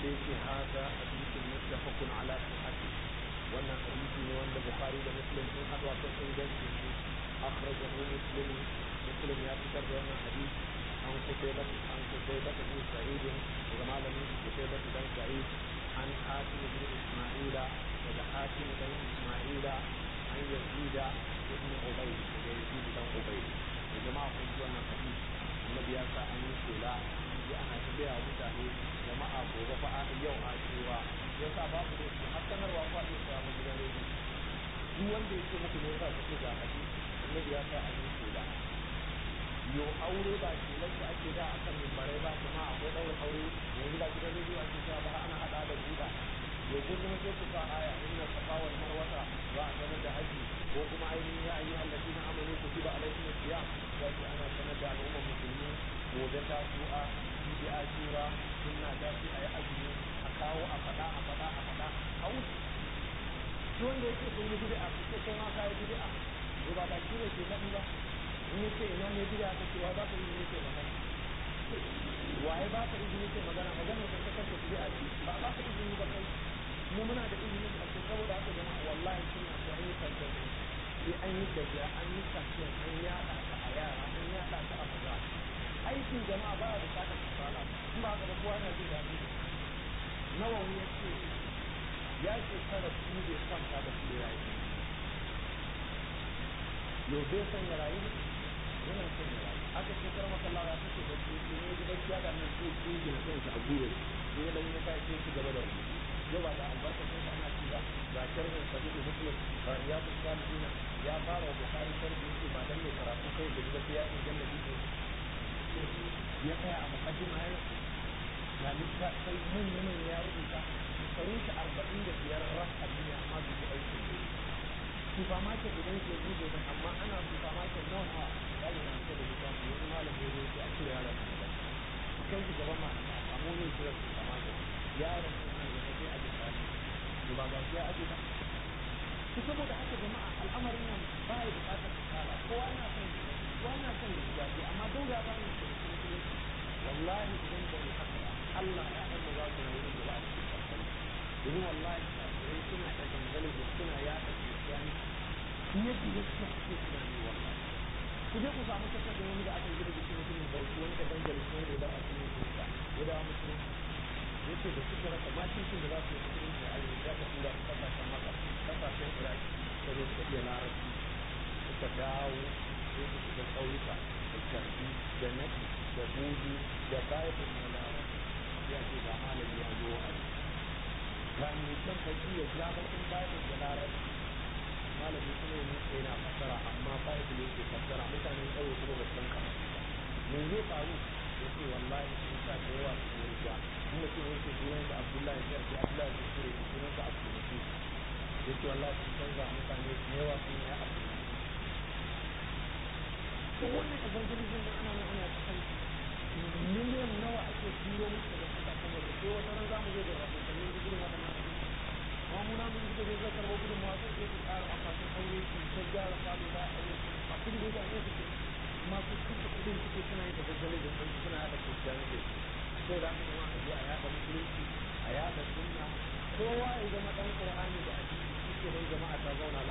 sai ce haza hadisin muttafaqun ala sihhati wannan hadisi ne wanda bukhari da muslim sun haɗu a kan ingancin shi akhrajahu muslim muslim ya fitar da wannan hadisi an kutaiba an kutaiba bin sa'id daga malamin kutaiba dan sa'id an hatim bin isma'ila daga hatim dan isma'ila an yazida ibn ubay daga yazid dan ubay da jama'a kun ji wannan hadisi annabi ya sa an yi shela ji ana ta gaya wa mutane jama'a gobe fa a yau a cewa ya sa babu da su har sanarwa ko a iya sawa mu gidan rediyo duk wanda ya ce muku ne yasa ku ce ga hadisi annabi ya sa an yi shela yo aure ba shelar da ake da akan mimbarai ba kuma akwai ɗaurin aure yanzu ba gidan rediyo ake cewa ba ana haɗa da buɗa yo ko kuma sai ku sa aya inna safa wal marwata za a sanar da haji ko kuma ainihin ya ayyuhal ladina amanu kutiba alaykum siyam ya ce ana sanar da al'ummar musulmi gobe ta su'a jibi ashura sunna ta ce a yi azumi a kawo a faɗa a faɗa a faɗa a wuce shi wanda yake sun yi bid'a su ce kai ma ka yi bid'a to ba baki ne ke faɗi ba in yace ina ne bid'a ta cewa ba ka yi ne ke magana waye ba ka izini ke magana magana ta ta kanta bid'a ce ba ba ka izini ba kai mu muna da izinin a ce saboda haka jama'a wallahi suna so an yi kankan sai an yi gajiya an yi kankan an yaɗa ta a yara an yaɗa ta a maza aikin jama'a ba ya bukatar kasala in ba haka ba kowa yana jin daɗi nawawi ya ce ya shekara biyu bai kwanta da su ya yi yau bai san ya rayu yana son ya rayu aka shekara makallawa ya fice da su ne ya ji bacci ya da nan sai su yi na kansa a gure sai ya dan ya kai sai su gaba da rubutu yau ba da albarkacin sa ana ci ba ga sharhin sahihu muslim ga riyadus salihin ya fara wa bukhari sharhi yake ba dan mai karatu kai da gida sai ya inganta bidiyo ya tsaya a mukaddima ya na littafai manyan manyan ya rubuta shekarun shi arba'in da biyar ras a duniya amma bai ji aikin da supermarket idan ke buɗe ba amma ana supermarket nawa nawa ya yi na da littafi wani malam ya zo sai a cire yaron nan da a kai shi gaban malamai a samu ne kira supermarket yaron nan nan da sai a ji tsari to ba ga ya aje ba su saboda haka jama'a al'amarin nan ba ya bukatar kasala kowa yana son kowa yana son ya ji daɗi amma dole ya bani da musulunci wallahi idan ba mu haka ba Allah ya ɗan mu za su rayu da ba a cikin kasala domin wallahi kafirai suna da gangalin da suna yaɗa kiristiyani fiye da yadda suke tunani wallahi ku je ku samu kasar da wani da aka gina jikin mutumin bauchi wani da dangalin wanda ya dawo a cikin kirista ya dawo musulunci yace da suka rasa makincin da za su yi musulunci a arewa ya ka tura su kasashen maka kasashen iraki suka zo suka iya larabci suka dawo sai su shiga ƙauyuka da karfi da nafi da budu da bible na larabci ya ce ga malami ya zo a ga mai can baki ya ja bakin bible da larabci malami kuma ya nuka yana fassara amma bible yake fassara mutanen ƙauye kuma ba su san karatu ba me zai faru ya ce wallahi sun sa da yawa su yi rija in mutum ya ce sunan sa abdullahi ya ce abdullahi ya ce sunan sa abdullahi ya ce wallahi sun canza mutane da yawa sun yi abdullahi to wannan evangelism da ana ana cikin miliyan nawa ake turo musu da kasashen waje sai wata ran zamu zo da rahotannin da irin waɗannan abin amma mu namun da zai zai karɓo gudun mawa sai su ƙara akwatin aure su ta gyara falo za a aure a kun da ya ne su ke amma su kasa kuɗin suke suna yin evangelism ɗin suna yaɗa christianity sai da aka zama a je a yaɗa musulunci a yaɗa sunna kowa ya zama ɗan ƙur'ani da addini shi ke nan jama'a ta zauna